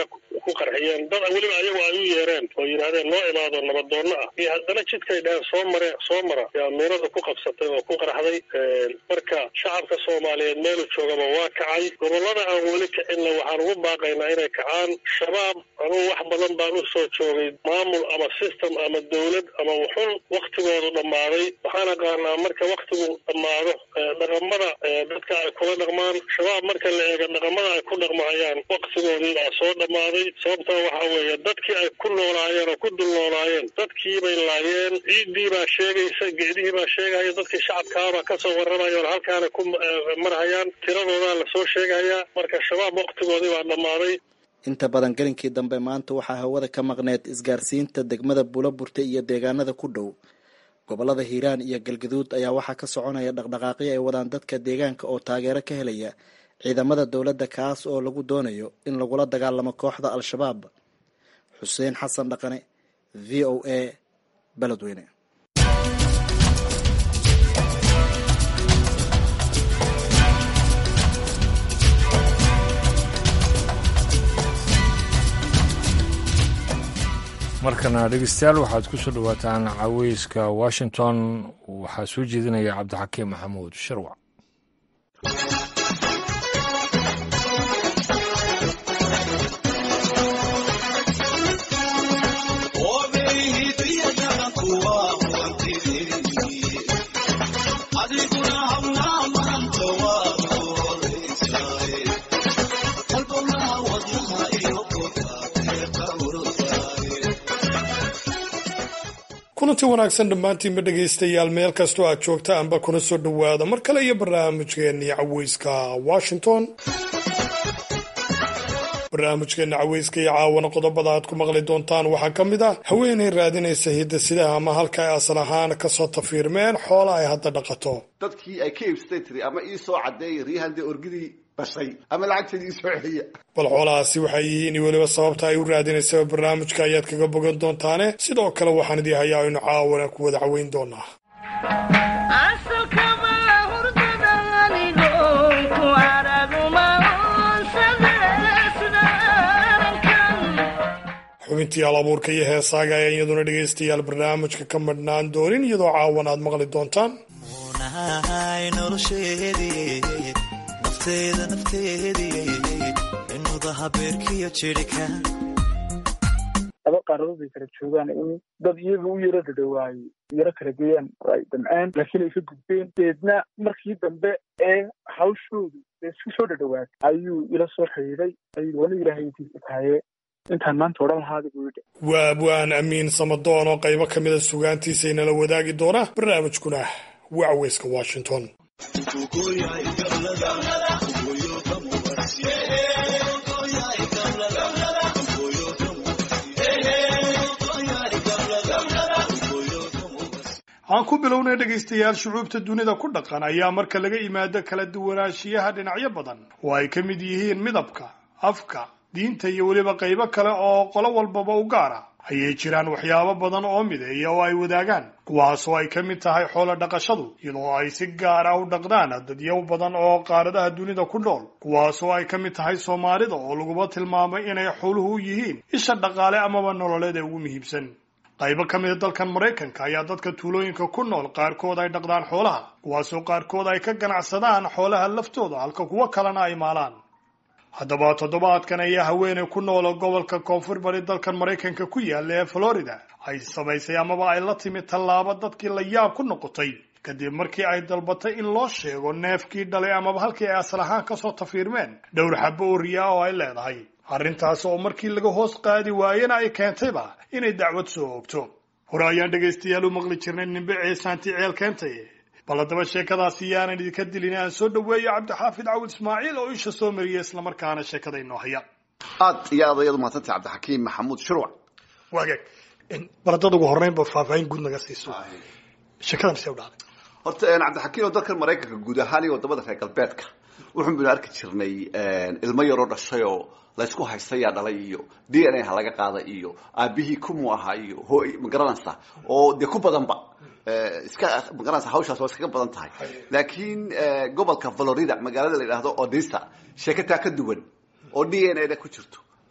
ku qarxiyeen dad weliba ayagu ay u yeereen oo yidhaahdeen noo imaado nabadoonno ah iyo haddana jidkay dhaheen soo mare soo mara yaa miinada ku qabsatay oo ku qarxday marka shacabka soomaaliyeed meelu joogaba waa kacay gobollada aan weli kicinna waxaan ugu baaqaynaa inay kacaan shabaab anugu wax badan baan u soo joogay maamul ama system ama dowlad ama wuxun waktigoodu dhammaaday waxaan aqaanaa marka waktigu dhammaado dhaqamada dadka ay kula dhaqmaan shabaab marka la eego dhaqamada ay ku dhaqmahayaan waktigoodii baa soo dhammaaday sababtaa waxaa weeye dadkii ay ku noolaayeen oo ku dul noolaayeen dadkii bay laayeen ciiddii baa sheegaysa geedihii baa sheegaya dadkii shacabkaabaa kasoo warramaya oo halkaana ku marhayaan tiradoodaa lasoo sheegayaa marka shabaab waktigoodii baa dhammaaday inta badan gelinkii dambe maanta waxaa hawada ka maqneed isgaarsiinta degmada buulaburta iyo deegaanada ku dhow gobolada hiiraan iyo galgaduud ayaa waxaa ka soconaya dhaqdhaqaaqyo ay wadaan dadka deegaanka oo taageero ka helaya ciidamada dowladda kaas oo lagu doonayo in lagula dagaalamo kooxda al-shabaab xuseen xasan dhaqane v o a beledweyne markana dhegeystayaal waxaad ku soo dhowaataan caweyska washington waxaa soo jeedinaya cabdixakiim maxamuud sharwac kulanti wanaagsan dhammaantiinba dhegaystayaal meel kastoo aad joogta anba kuna soo dhowaada mar kale iyo barnaamijkeennii caweyska washington barnaamijkeena caweyska iyo caawana qodobada aad ku maqli doontaan waxaa ka mid ah haweenay raadinaysa hidasidaha ama halka ay asal ahaan kasoo tafiirmeen xoola ay hadda dhaqato dadkii ay ka iibsatay tiri ama ii soo cadeeya riyahan dee orgidii bashay ama lacagteedii ii soo celiya bal xoolahaasi waxay yihiin iyo weliba sababta ay u raadinaysaba barnaamijka ayaad kaga bogan doontaane sidoo kale waxaan idii hayaa aynu caawana ku wada caweyn doonaa xubintii alabuurka iyo heesaaga ayaa iyaduna dhegaystayaal barnaamijka ka madhnaan doonin iyadoo caawan aad maqli doontaan laba qaaradood bay kala joogaan in dad iyaga u yaro dhadhawaayey yaro kala geeyaan ay damceen laakiin ay ka gudbeen deedna markii dambe ee hawshoodu isku soo dhadhawaatay ayuu ila soo xidhiiday ayuu wana ilaahay intiisa tahaye intaan maanta odhan lahaada buu yidhi waa abwaan amiin samadoon oo qaybo ka mida sugaantiisa inala wadaagi doona barnaamijkuna waa caweyska washington aan ku bilownay dhegaystayaal shucuubta dunida ku dhaqan ayaa marka laga yimaado kala duwanaanshiyaha dhinacyo badan oo ay ka mid yihiin midabka afka diinta iyo weliba qaybo kale oo qolo walbaba u gaara ayay jiraan waxyaabo badan oo mideeya oo ay wadaagaan kuwaasoo ay ka mid tahay xoolo dhaqashadu iyadoo ay si gaar ah u dhaqdaan dadyow badan oo qaaradaha dunida ku nool kuwaasoo ay ka mid tahay soomaalida oo laguba tilmaamay inay xooluhu u yihiin isha dhaqaale amaba nololeed ee ugu muhiimsan qaybo ka mida dalkan maraykanka ayaa dadka tuulooyinka ku nool qaarkood ay dhaqdaan xoolaha kuwaasoo qaarkood ay ka ganacsadaan xoolaha laftooda halka kuwo kalena ay maalaan haddaba toddobaadkan ayaa haweeney ku noola gobolka koonfur bari dalkan maraykanka ku yaalla ee florida ay samaysay amaba ay la timi tallaabo dadkii la yaab ku noqotay kadib markii ay dalbatay in loo sheego neefkii dhalay amaba halkii ay asal ahaan kasoo tafiirmeen dhowr xabo oo riyaa oo ay leedahay arrintaas oo markii laga hoos qaadi waayena ay keentayba inay dacwad soo oogto hore ayaan dhegaystayaal u maqli jirnay nimbe ceesaanti ceel keentay bal haddaba sheekadaasi yaanan idinka dilin aan soo dhaweeyo cabdixaafid cawil ismaaciil oo isha soo mariya islamarkaana sheekada inoo haya aad iyo aad ayaad umahadsantay cabdixakiim maxamuud shirwac waagaag bal haddaad ugu horreynba faahfaahin guud naga siiso sheekadan see u dhacday horta cabdixakiim oo dalkan maraykanka guud ahaan iyo wadamada reer galbeedka wuxuun baynu arki jirnay ilmo yaroo dhashay oo laysku haystayaa dhalay iyo d n a ha laga qaada iyo aabihii kumu ahaa iyo hooy magaranaysa oo dee ku badanba iska magaranaysa hawshaas waa iskaga badan tahay laakiin gobolka florida magaalada la yidhaahdo odisa sheekataa ka duwan oo d n a da ku jirto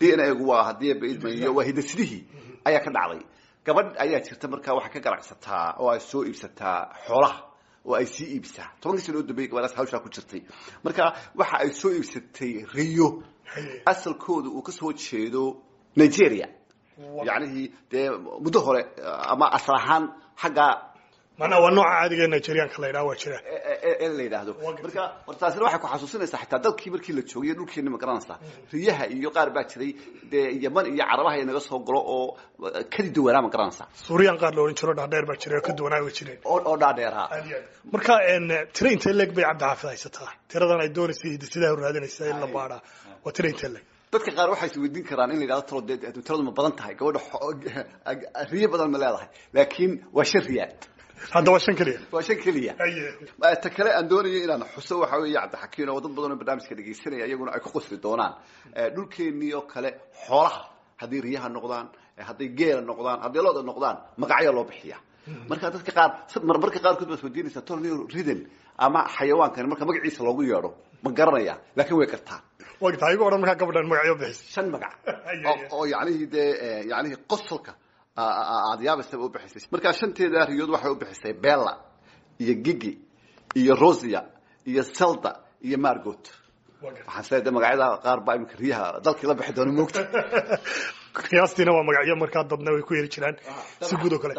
d n a gu waa haddii baidmayo waa hidasidihii ayaa ka dhacday gabadh ayaa jirta markaa waxay ka ganacsataa oo ay soo iibsataa xoolaha oo ay sii iibsaa tobankii sano u dambeeyay gabadhaas hawshaa ku jirtay marka waxa ay soo iibsatay riyo asalkooda uu kasoo jeedo nigeria yacnihii dee muddo hore ama asal ahaan xagga manaa waa nooca caadiga nigerianka la yidhaha waa jira ee la yidhaahdo marka hor taasina waxay ku xasuusinaysaa xitaa dalkii markii la joogay dhulkeeni ma garanaysaa riyaha iyo qaar baa jiray dee yaman iyo carabaha inaga soo galo oo kadi duwanaa ma garanaysaa suuriyan qaar la odhan jiro dhaadheer baa jira oo ka duwanaa way jireen oo dhaadheeraa marka tira intee leeg bay cabdixaafid haysataa tiradan ay doonaysay hidisidaha raadinaysa in la baadhaa waa tira intee leeg dadka qaar waxay isweydiin karaan in la yidhahdo talo dee tiradu ma badan tahay gabadha riyo badan ma leedahay laakiin waa shan riyaal hadda waa shan keliya waa shan keliya ta kale aan doonayo inaan xuso waxa weeye cabdixakiin oo dad badan oo barnaamijka dhegaysanaya iyaguna ay ku qosli doonaan dhulkeenii oo kale xoolaha hadday riyaha noqdaan hadday geela noqdaan hadday looda noqdaan magacyaa loo bixiya marka dadka qaar marmarka qaarkood baad weydiinaysaa tolnio riden ama xayawaankan marka magaciisa loogu yeedho ma garanaya laakiin way gartaan wagta igu odhan markaa gabadhan magacyo bixis shan magac oo yacnihii dee yacnihii qosolka aad yaabaysaba u bixisay markaa shanteeda riyood waxay u bixisay bella iyo gigi iyo rosia iyo selda iyo margot waxaan isleeyahay de magacyada qaar baa imika riyaha dalkii la bixi doona moogta qiyaastiina waa magacyo markaa dadna way ku yeri jiraan si guud oo kale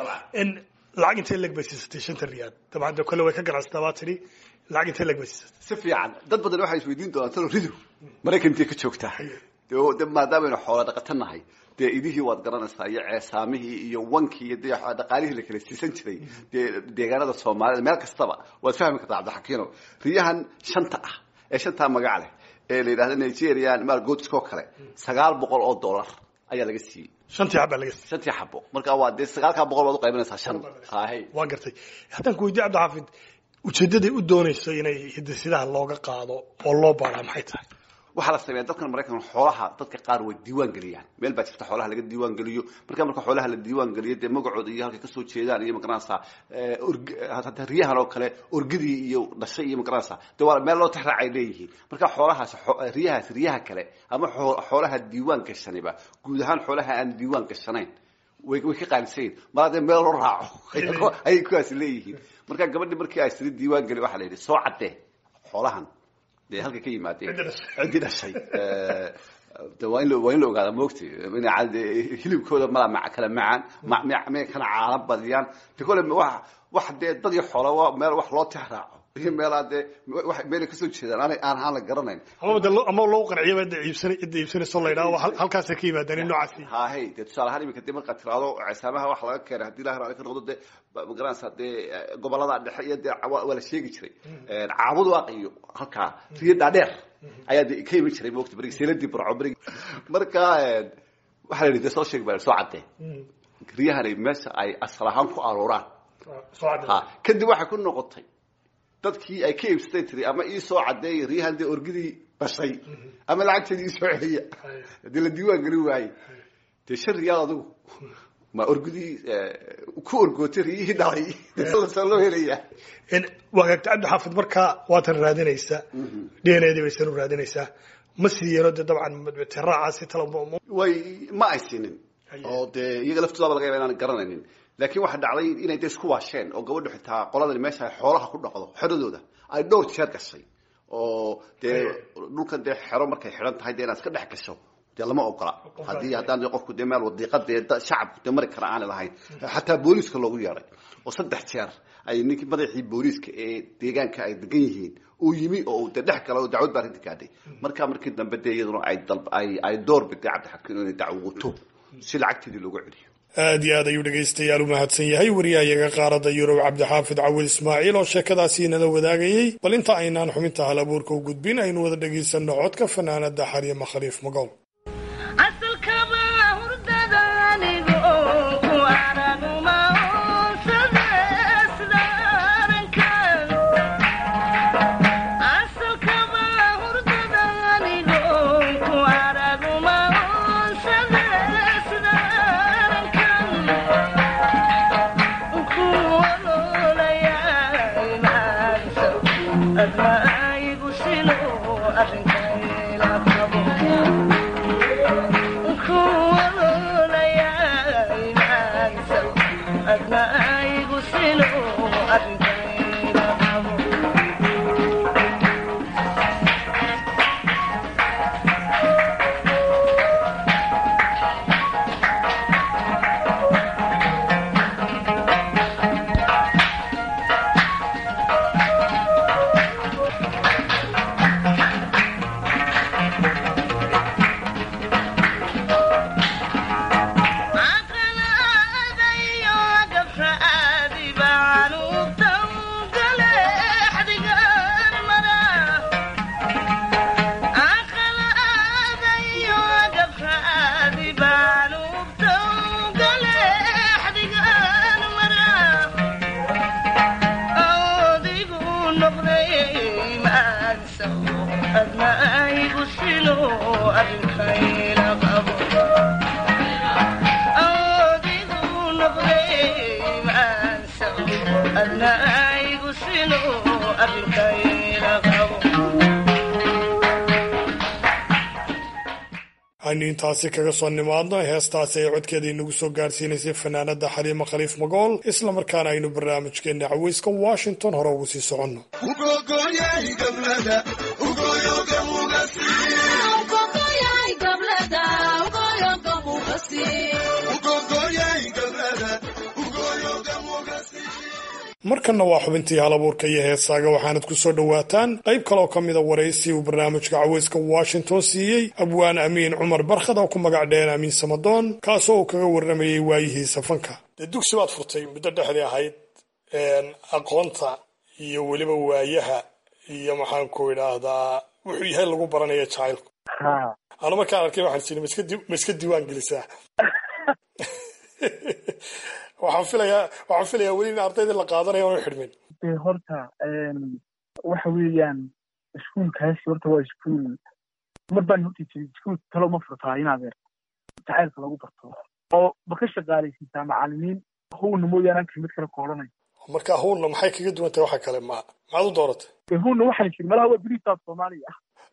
lacag intee leeg bay siisatay shanta riyaad dabcan de kole way ka ganacsataa baa tidhi lacag intee leeg bay siisatay si fiican dad badan waxay isweydiin doonaan talo ridu maraykantii ka joogtaa de maadaamanu xoola dhaqata nahay dee idihii waad garanaysaa iyo ceesaamihii iyo wankii iyo dee dhaqaalihii la kala siisan jiray dee deegaanada soomaalida meel kastaba waad fahmi kartaa cabdixakiino riyahan shanta ah ee shantaa magac leh ee la yidhahda nigerian margotskoo kale sagaal boqol oo dollar ayaa laga siiyey shantii xaba laga siiyey shantii xabo marka waa dee sagaalkaa boqol baad uqaybinaysaa shan hay waa gartay haddaan ku weydiye cabdixaafid ujeedaday u doonayso inay hidasidaha looga qaado oo loo baaraa maxay tahay waxaa la sameeya dalkan maraykan xoolaha dadka qaar way diiwaan geliyaan meel baa jirta xoolaha laga diiwaan geliyo marka marka xoolaha la diiwaan geliyo dee magacooda iyo halkay kasoo jeedaan iyo magaranaysaa hata riyahan oo kale orgidii iyo dhashay iyo magaranaysaa dee waa meel loo tixraacay leeyihiin marka xoolahaas riyahaas riyaha kale ama xoolaha diiwaan gashaniba guud ahaan xoolaha aan diiwaan gashanayn way way ka qaalisayin mar haddee meel loo raaco ayay kuwaasi leeyihiin marka gabadhi markii ay siri diiwaan geli waxaa la yidhi soo caddee xoolahan de halka ka yimaadeen ciddii dhashay de waa in waa in la ogaada moogti hilibkooda mala ma kala macaan may kana caana badiyaan de kole wa wax dee dad iyo xoola waa meel wax loo tix raaco iyo meelaa dee meelay kasoo jeedaan aan aan aan la garanayn ama de ama loo qanciyo cidda iibsana cidda iibsanayso la yidhaha halkaasay ka yimaadeen in noocaasi hahay dee tusaale ahaan imika dee markaad tiraado ceesaamaha waxa laga keenay haddii ilahi raali ka noqdo dee magaranaysaa dee gobolada dhexe iyo dee waa la sheegi jiray caabud waaqiyo halkaa riyo dhaadheer ayaa de ka iman jiray moogta berigi seeladii barco berigi marka waxaa la yidhi dee soo sheegi baa soo caddee riyahani meesha ay asal ahaan ku arooraan ha kadib waxay ku noqotay dadkii ay ka iibsatay tiri ama ii soo caddeey riyahan dee orgidii dhashay ama lacagteedii iisoo celiya haddii la diiwaan gelin waaye dee shan riyaal adigu ma orgidii ku orgootay riyihii dhalay lasoo loo helaya waagaagta cabdixaafid markaa waatan raadinaysaa d n a dii baysan u raadinaysaa ma siiyeeno dee dabcan raacaasi talo way ma ay siinin oo dee iyaga laftoodaba laga yaba inaan garanaynin laakiin waxaa dhacday inay de isku waasheen oo gabadhu xitaa qoladani meesha ay xoolaha ku dhaqdo xeradooda ay dhowr jeer gashay oo dee dhulkan dee xero markay xidhan tahay dee inaad iska dhex gasho dee lama ogola haddii haddaan de qofku dee meel wadiiqa dee shacabku dee mari kara aanay lahayn xataa booliiska loogu yeedhay oo saddex jeer ay ninkii madaxii booliiska ee deegaanka ay degan yihiin uu yimi oo dee dhex gala oo dacwad baa arrinta gaadhay markaa markii dambe dee iyaduna ay dalb ay ay door biday cabdixakiin inay dacwoto si lacagteedii loogu celiyo aad iyo aad ayuu dhegaystayaal u mahadsan yahay wariyahayaga qaaradda yurub cabdixaafid cawil ismaaciil oo sheekadaasi inala wadaagayey bal inta aynaan xubinta hal abuurka u gudbin aynu wada dhegaysanno codka fanaanada xaryama khaliif magool aynu intaasi kaga soo nimaadno heestaasi ay codkeeda inagu soo gaarsiinaysay fanaanada xaliimo khaliif magool islamarkaana aynu barnaamijkeena caweyska washington hore ugu sii soconno markanna waa xubintii halabuurka iyo heesaaga waxaanad ku soo dhowaataan qayb kaleoo ka mida waraysi uu barnaamijka caweyska washington siiyey abwaan amiin cumar barkhad oo ku magac dheen amiin samadoon kaasoo uu kaga warramayey waayihiisa fanka dee dugsi baad furtay muddo dhexdii ahayd aqoonta iyo weliba waayaha iyo maxaan ku idhaahdaa wuxuu yahay lagu baranaya jacaylku anu markaan arkay waxaan sii ma iska diiwaan gelisaa waxaan filayaa waxaan filayaa weli in ardaydii la qaadanaya oona xidhmin de horta waxa weeyaan iskuulkaasi horta waa iskuul mar baan horta jiray iskuul talo ma furtaa inaad jacaylka lagu barto oo ma ka shaqaalaysiisaa macalimiin howna mooyaane aan kelmad kale koodhanay marka howna maxay kaga duwan tahay waxa kale ma maxaad u dooratay de howna waxaan jiri malaha waa berisaab soomaaliya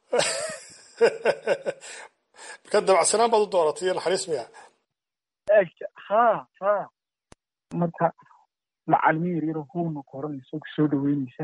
marka dabacsanaan baad u dooratay iyo naxariis miya ha ha marka macalimiin yar yaroo howna koranaysa oo kusoo dhaweynaysa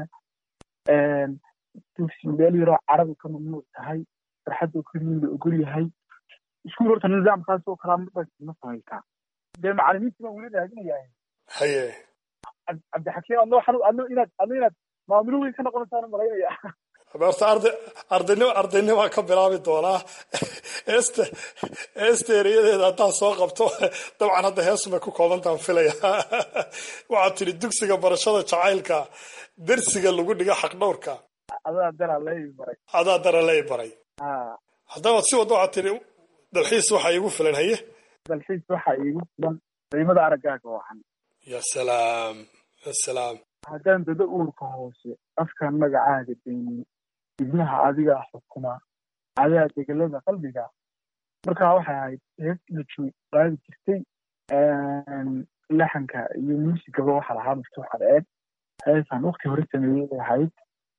dugsi meel yaroo carabi ka mamnuuc tahay farxadoo keliyin la ogol yahay iskuul horta nidaamkaas oo kalaa marbaas ma samaysaa dee macalimiintii baan weli raadinayaa haye cabdixakiim adno waxaan adno inaad adno inaad maamulo weyn ka noqonaysaan malaynaya horta arday ardaynimo ardaynnimaa ka bilaabi doonaa este esteeriyadeeda haddaan soo qabto dabcan hadda heesumay ku koobantaan filaya waxaad tidhi dugsiga barashada jacaylka dersiga lagu dhiga xaqdhowrka adaa dara lay baray adaa dara lay baray haddaba si wadda waxaad tidhi dalxiis waxaa iigu filan haye dalxiis waxaa iigu filan qiimada araggaaga wacan ya salaam ya salaam haddaan dado uurka hoose afkaan magacaaga daynin ibnaha adigaa xukuma adaa degelada qalbiga markaa waxay ahayd hees laju qaadi jirtay laxanka iyo muusigaba waxaa lahaa maftuux cadceed heesaan wakti hore sameeyey bay ahayd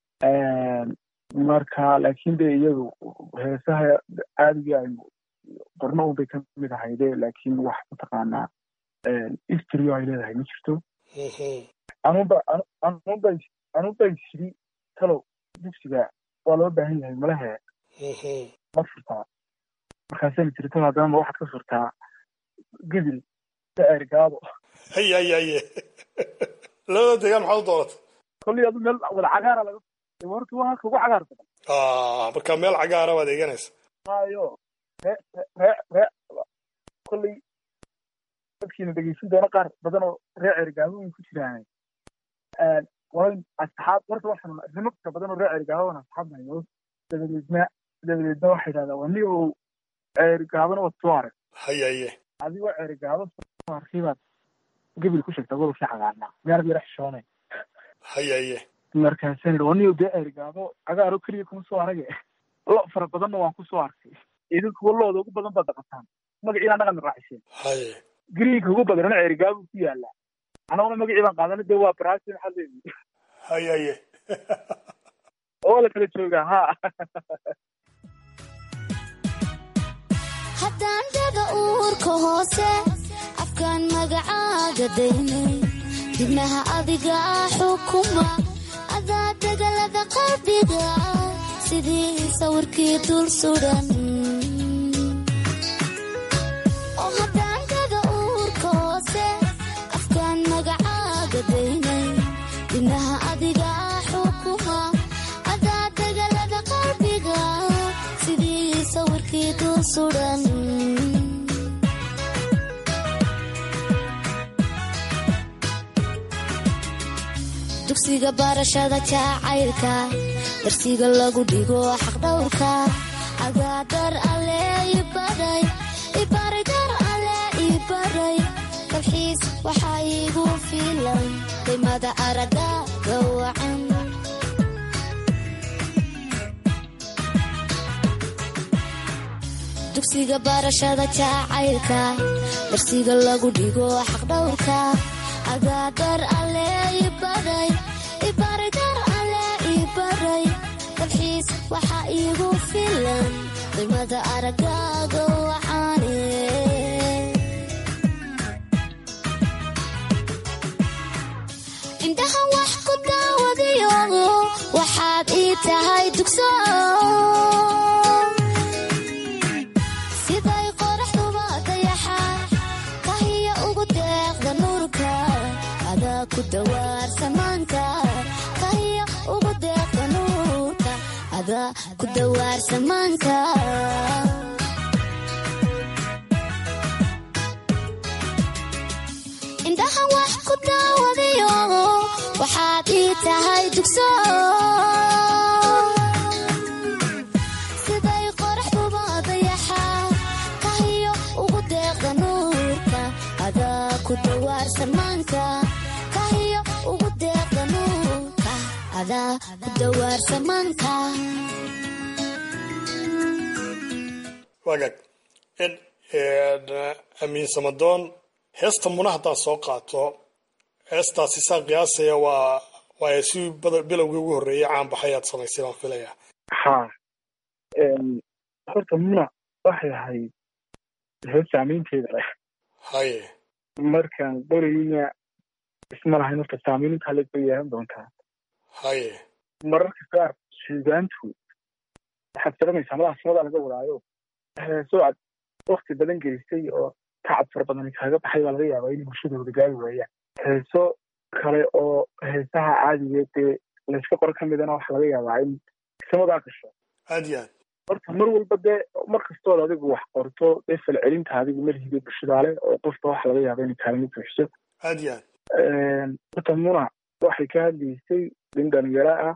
marka laakiin de iyadu heesaha caadigii aynu qorno un bay ka mid ahayde laakiin wax mataqaanaa istrio ay leedahay ma jirto anuba anuba anuba shiri talow dugsiga waa loo baahan yahay malahe ma furtaa markaasayna tiri talow haddana ma waxaad ka furtaa gedil daergaabo haye haye haye labada deegaan maxaad u dooratay kolley adu meel wada cagaara laga horta waa halka ugu cagaar badan marka meel cagaara baad eeganaysa hayo ree ree ree kolley dadkiina dhegeysan doono qaar badan oo ree cergaabo way ku jiraan waa asxaab horta waxaan rimabka badan oo ree cergaabona asxaab nayo dabadeedna dabadeedna waxay idhahdaa waa ni oo cergaabana waad soo arag haye haye adigoo cergaabo soo arkay baad gebil ku sheegtaa gobolkii cagaarnaa meelad yara xishoonay haye haye markaasaan idhi waa ni dee cergaabo cagaaro keliya kuma soo arage lo fara badanna waan ku soo arkay idinkuwa looda ugu badan baad dhaqataan magaciina dhaqan raaciseen haye gariinka ugu badanana cergaabo ku yaala anaguna magacii baan qaadana de waa brasi maxaa leeyihi haye haye oo la kala joogaa ha haddaan dada uurka hoose afkaan magacaaga daynay dibnaha adiga xukuma adaa degalada qalbiga sidii sawirkii dul sudan oo haddaan dada uurka hoose afkaan magacaaga daynay dibnaha adiga xukuma adaa degalada qalbiga sidii sawirkii dul sudan dugsiga barashada jacaylka darsiga lagu dhigo xaqdhowrka agaadar ale ibaray ibaray dar ale ibaray dalxiis waxaa iigu filan qiimada araga gawacan dugsiga barashada jacaylka darsiga lagu dhigo xaqdhowrka agaadar alle ibaray ibaray dar alle ibaray dalxiis waxaa iigu filan qiimada aragaaga waxaane indhaha wax ku daawadiyo waxaad ii tahay dugso siday qoraxduba dayaxa kahiya ugu deeqda nuurka adaa ku dawaar samaanka kahiya ugu deeqda nuurka adaa ku dawaar samaanka indhaha wax ku daawadiyo waxaad ii tahay dugso siday qoraxduba dayaxa kahiyo ugu deeqda nuurka adaa ku dawaar samaanka kahiyo ugu deeqda nuurka adaa ku dawaar samaanka wagaag amiin samadoon heesta muna haddaad soo qaato heestaasi saan qiyaasaya waa waa si bilowgii ugu horreeyay caan baxay aad samaysay baan filaya ha horta muna waxay ahayd hees saamaynteeda leh haye markaan qorayna isma lahayn horta saamayn intaa leeg bay yeelan doontaa haye mararka qaar suugaantu waxaad garanaysaa madaha samadaa laga wadaayo heeso aad wakti badan gelisay oo tacab fara badan kaaga baxay baa laga yaabaa in bulshadooda gaari waayaan heeso kale oo heesaha caadigeed dee layska qoro ka midana waxa laga yaabaa in samadaa gasho aad iyo aad horta mar walba dee mar kastood adigu wax qorto dee falcelinta adigu marhiga bulshadaale oo qofka waxa laga yaaba inay kaalmo buuxiso aad iyo aad horta muna waxay ka hadlaysay nin dhalinyaro ah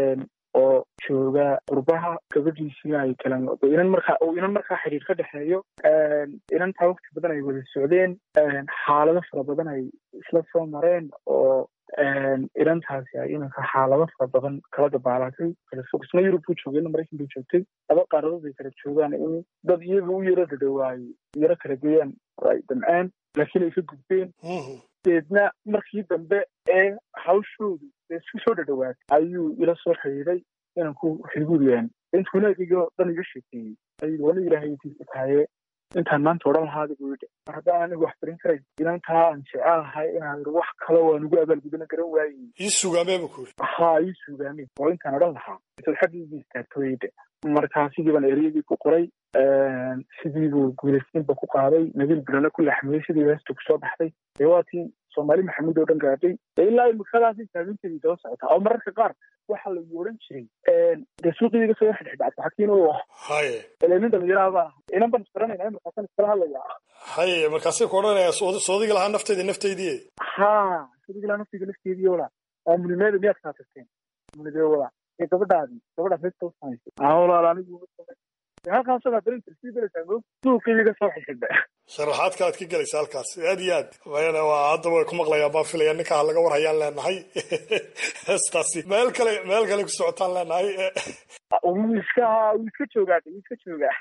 oo jooga qurbaha gabadhiisina ay kala inan markaa uu inan markaa xiriir ka dhexeeyo inantaa waqti badan ay wada socdeen xaalado fara badan ay isla soo mareen oo inantaasi ay inanka xaalado fara badan kala dabaalatay kala fog isna yurub buu joogay ina maraykan buu joogtay laba qaaradood ay kala joogaan in dad iyaga u yaro dadhawaaye yaro kala geeyaan oo ay damceen laakiin ay ka gudbeen deedna markii dambe ee hawshoodu isku soo dhadhawaatay ayuu ila soo xiriiray inanku xiguuriyaan intuu wanaagayga dhan iga sheekeeyey ayuu wani ilaahay intiisa tahaye intaan maanta odhan lahaada buu yidhi mar haddaan anigu wax barin karay inantaa aan jecelahay inaan wax kale waan ugu abaalgudana garan waayey ii sugaamee buu ku yidhi haa ii sugaamee oo intaan odhan lahaa intaad xaggiigii istaagto yidhi markaa sidii baan ereyadii ku qoray sidii buu guulaysiinba ku qaaday nabiil bilana ku laxmiyey sidii heesta kusoo baxday dee waatii soomaali maxamuud oo dhan gaadhay dee ilaa imikadaasi saaminteedii daba socotaa oo mararka qaar waxaa lagu odhan jiray dee suuqii iga soo xidhxidhacad xakiin u ah haye ile nin dhalinyaraha baan ahay inan baan isbaranayna markaasan iskala hadlayaa haye markaasay ku odhanaya soodiga lahaa nafteyda nafteydii haa soodiga lahaa nafteyda nafteedii wala waa munimeeda miyaad kaa tagteen munidee wala ee gabadhaadii gabadhaas heesta u samaysay aa walaal anigu halkaasoo barin sii belaysaa mo suuqii iga soo xidhxidha sharaxaad kalaad ka gelaysa halkaas aad iyo aad mayana waa hadda way ku maqlayaan baan filaya ninka ha laga warhayaan leenahay heestaasi meel kale meel kale ku socotaan leenahay wuu iska wuu iska joogaa wuu iska joogaa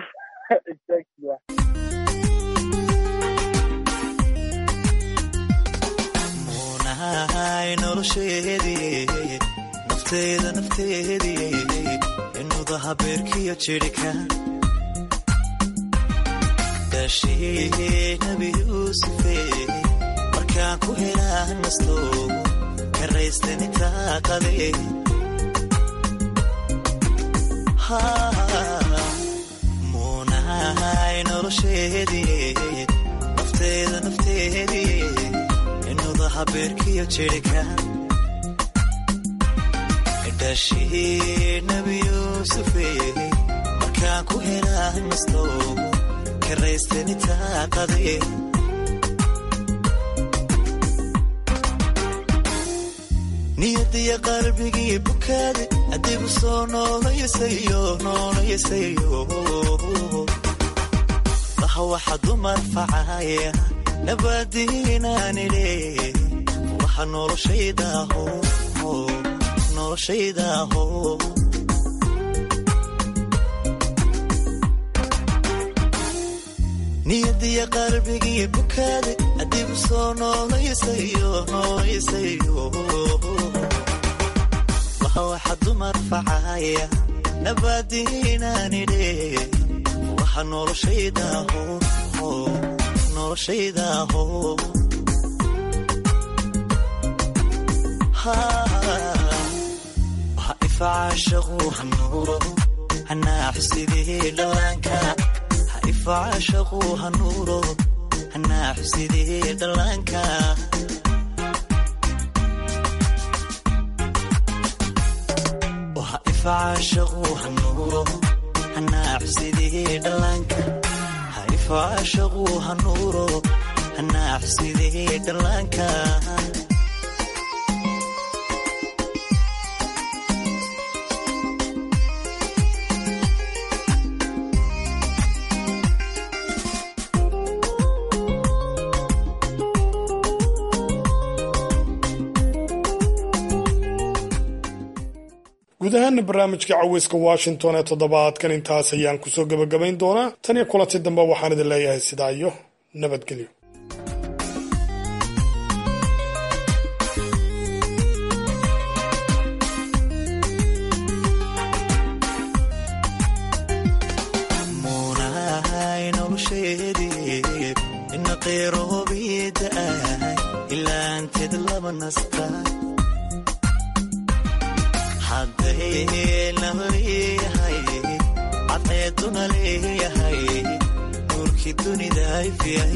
munahay nolosheedii nafteeda nafteedii inuda habeerkiyo jirhka dashii nabi yuusufe markaan ku helaa nasto karaystani taaqade muunahay nolosheedii nafteeda nafteedii inuda habeerkiyo jirhka dashii nabi yuusufe markaan ku helaa nasto karaystani taaqade niyadiya qalbigii bukaade adigu soo noolayasayo noolayasayo laha waxa dumar facaya nabadiinaanile waxa noloshaydaho noloshaydaho niyadiya qalbigii bukaade adigu soo noolayasayo noolayasayo waxa waxa dumar facaya nabadiinaanidhe waxa noloshaydaho noloshaydaho waxa ifacaashaqu hanuuro hanaaxusidii dhallaanka ha ifacaashaqu hanuuro hanaaxusidii dhallaanka waxa ifacaashaqu hanuuro hanaaxusidii dhallaanka ha ifacaashaqu hanuuro hanaaxusidii dhallaanka guud ahaana barnaamijka caweyska washington ee toddobaadkan intaas ayaan kusoo gebagabayn doonaa tan iyo kulanti dambe waxaan idin leeyahay sidaa iyo nabadgelyo munahay nolosheedii ina qeyroobiida'ay ilaanteed laba nasta hadday nama leeyahay cadceeduna leeyahay nuurkii dunida ifyay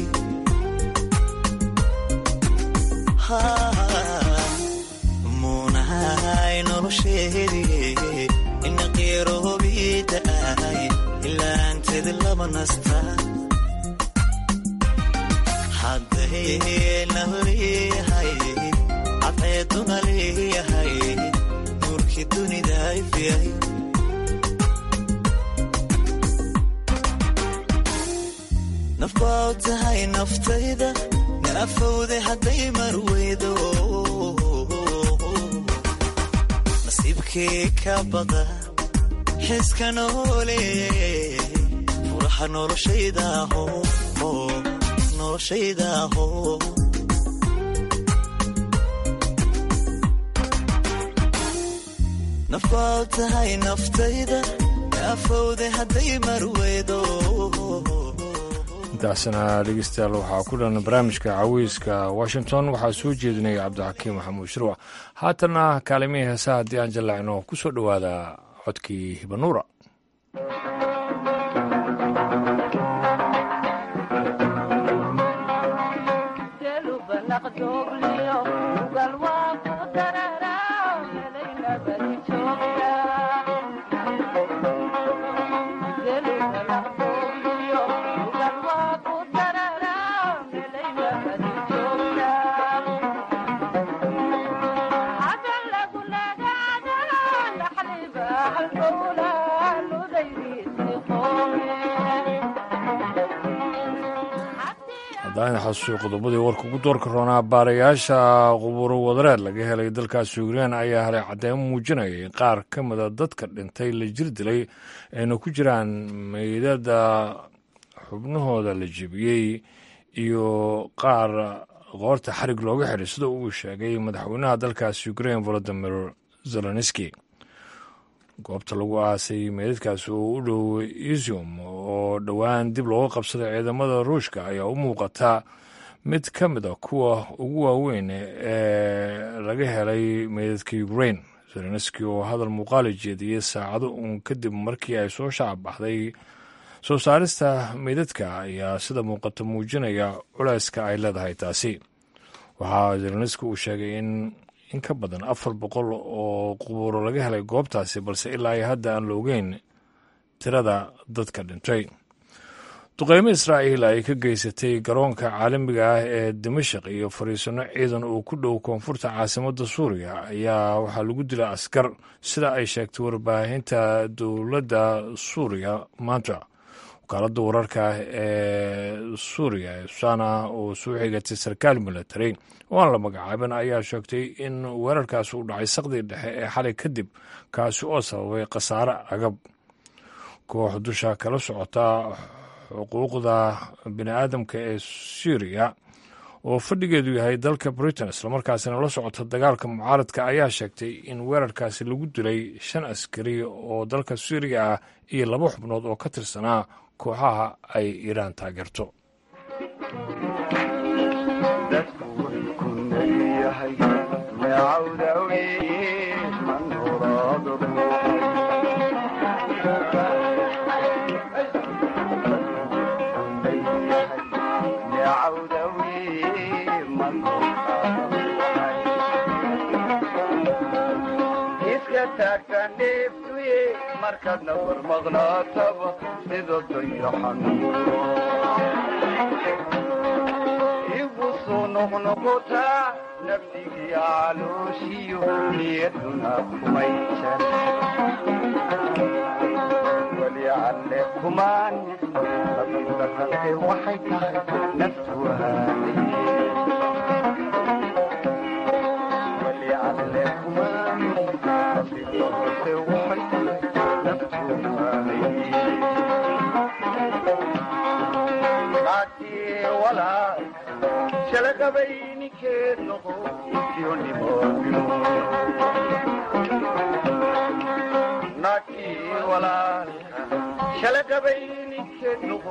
muunahay nolosheedii ina qeyroobiida'ay ilaanteed laba nasta hadday nama leeyahay cadceeduna leeyahay nuurkii dunida ifyay naf baa u tahay naftayda naafowde hadday marweydo nasiibkii ka bada xiska noole furaxa noloshaydaho noloshaydaho naf baa u tahay naftayda naafowde hadday marweydo intaasna dhegeystayaal waxaa ku dhan barnaamijka caweyska washington waxaa soo jeedinaya cabdixakiim maxamuud shirwac haatanna kaalimihii heesaha haddii aan jallacno ku soo dhowaada codkii hibanuura xasuusiyo qodobadii warka ugu doorka roonaa baarayaasha quburo wadareed laga helay dalkaasi ukrein ayaa helay cadeymo muujinaya in qaar ka mida dadka dhintay la jir dilay ayna ku jiraan meydada xubnahooda la jebiyey iyo qaar qoorta xarig looga xidhay sida uu sheegay madaxweynaha dalkaasi ukrein volodimir zelenski goobta lagu aasay meydadkaasi oo u dhow isium oo dhowaan dib looga qabsaday ciidamada ruushka ayaa u muuqata mid ka mid a kuwa ugu waaweyn ee laga helay meydadka ukrain zelenski oo hadal muuqaali jeediyey saacado uun kadib markii ay soo shacabbaxday soo saarista meydadka ayaa sida muuqata muujinaya culayska ay leedahay taasi waxaa zelenski uu sheegay in in ka badan afar boqol oo qubuuro laga helay goobtaasi balse ilaa iyo hadda aan la ogeyn tirada dadka dhintay duqeymo israa'iil ay ka geysatay garoonka caalamiga ah ee dimashik iyo fariisano ciidan oo ku dhow koonfurta caasimadda suuriya ayaa waxaa lagu dilay askar sida ay sheegtay warbaahinta dowladda suuriya maanta wakaaladda wararka ee suuriya sana oo soo xigatay sarkaal milatary oo aan la magacaabin ayaa sheegtay in weerarkaasi u dhacay saqdii dhexe ee xalay kadib kaasi oo sababay khasaare agab koox dusha kala socota xuquuqda bini aadamka ee syriya oo fadhigeedu yahay dalka britain islamarkaasina la socota dagaalka mucaaradka ayaa sheegtay in weerarkaasi lagu dilay shan askari oo dalka syriya ah iyo laba xubnood oo ka tirsanaa kooxaha ay iiraan taageerto markaadna warmaqnaataba sida dayaxan igu soo noqnoqotaa nafdigii calooshiyo niyaduna kumaysan weli alle kumaan labadarante waxay tahay naftu weli alle kumaan labadarante waxay tahay shalaqabayninkeed noqo naagtii walaalka shalaqabayninkeed noqo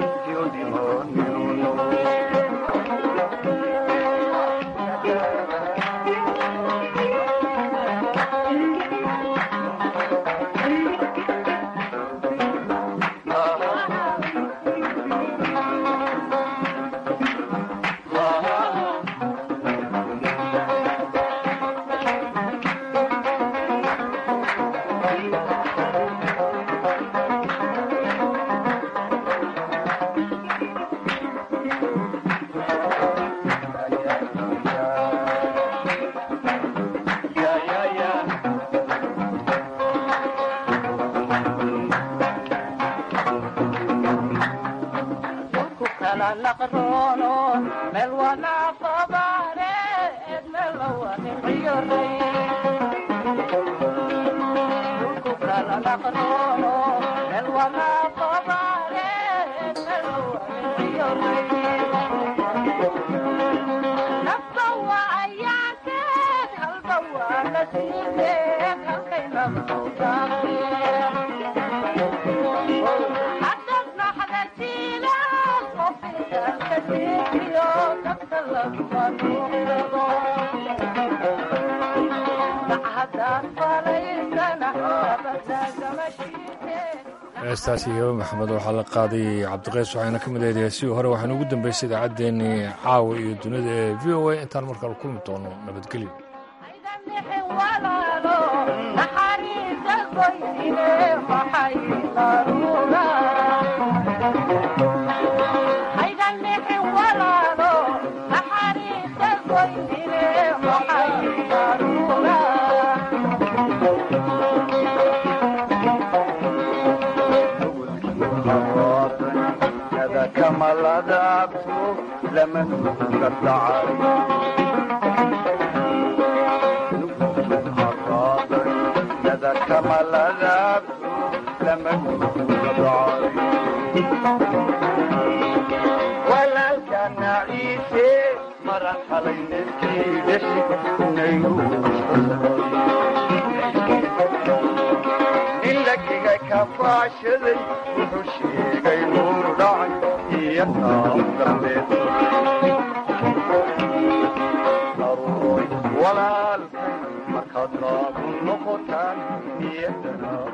heestaasi yaba maxamed waxaa la qaaday cabdiqays waxayna ka mid ahayd heesihii hore waxaana ugu dambeysay idaacaddeenii caawa iyo dunida ee v o a intaan markale kulmi doono nabadgelyo kamaladaabto lama nuga dhacay kamaladaabto lama nuga dhacay walaalkana ciise maran xalayneskii dhashi nilagiga kafaashaday wuxuu sheegay nuur dhacay iyo naam dambeed daruuray walaalkay markaad naagu noqotaan niyadana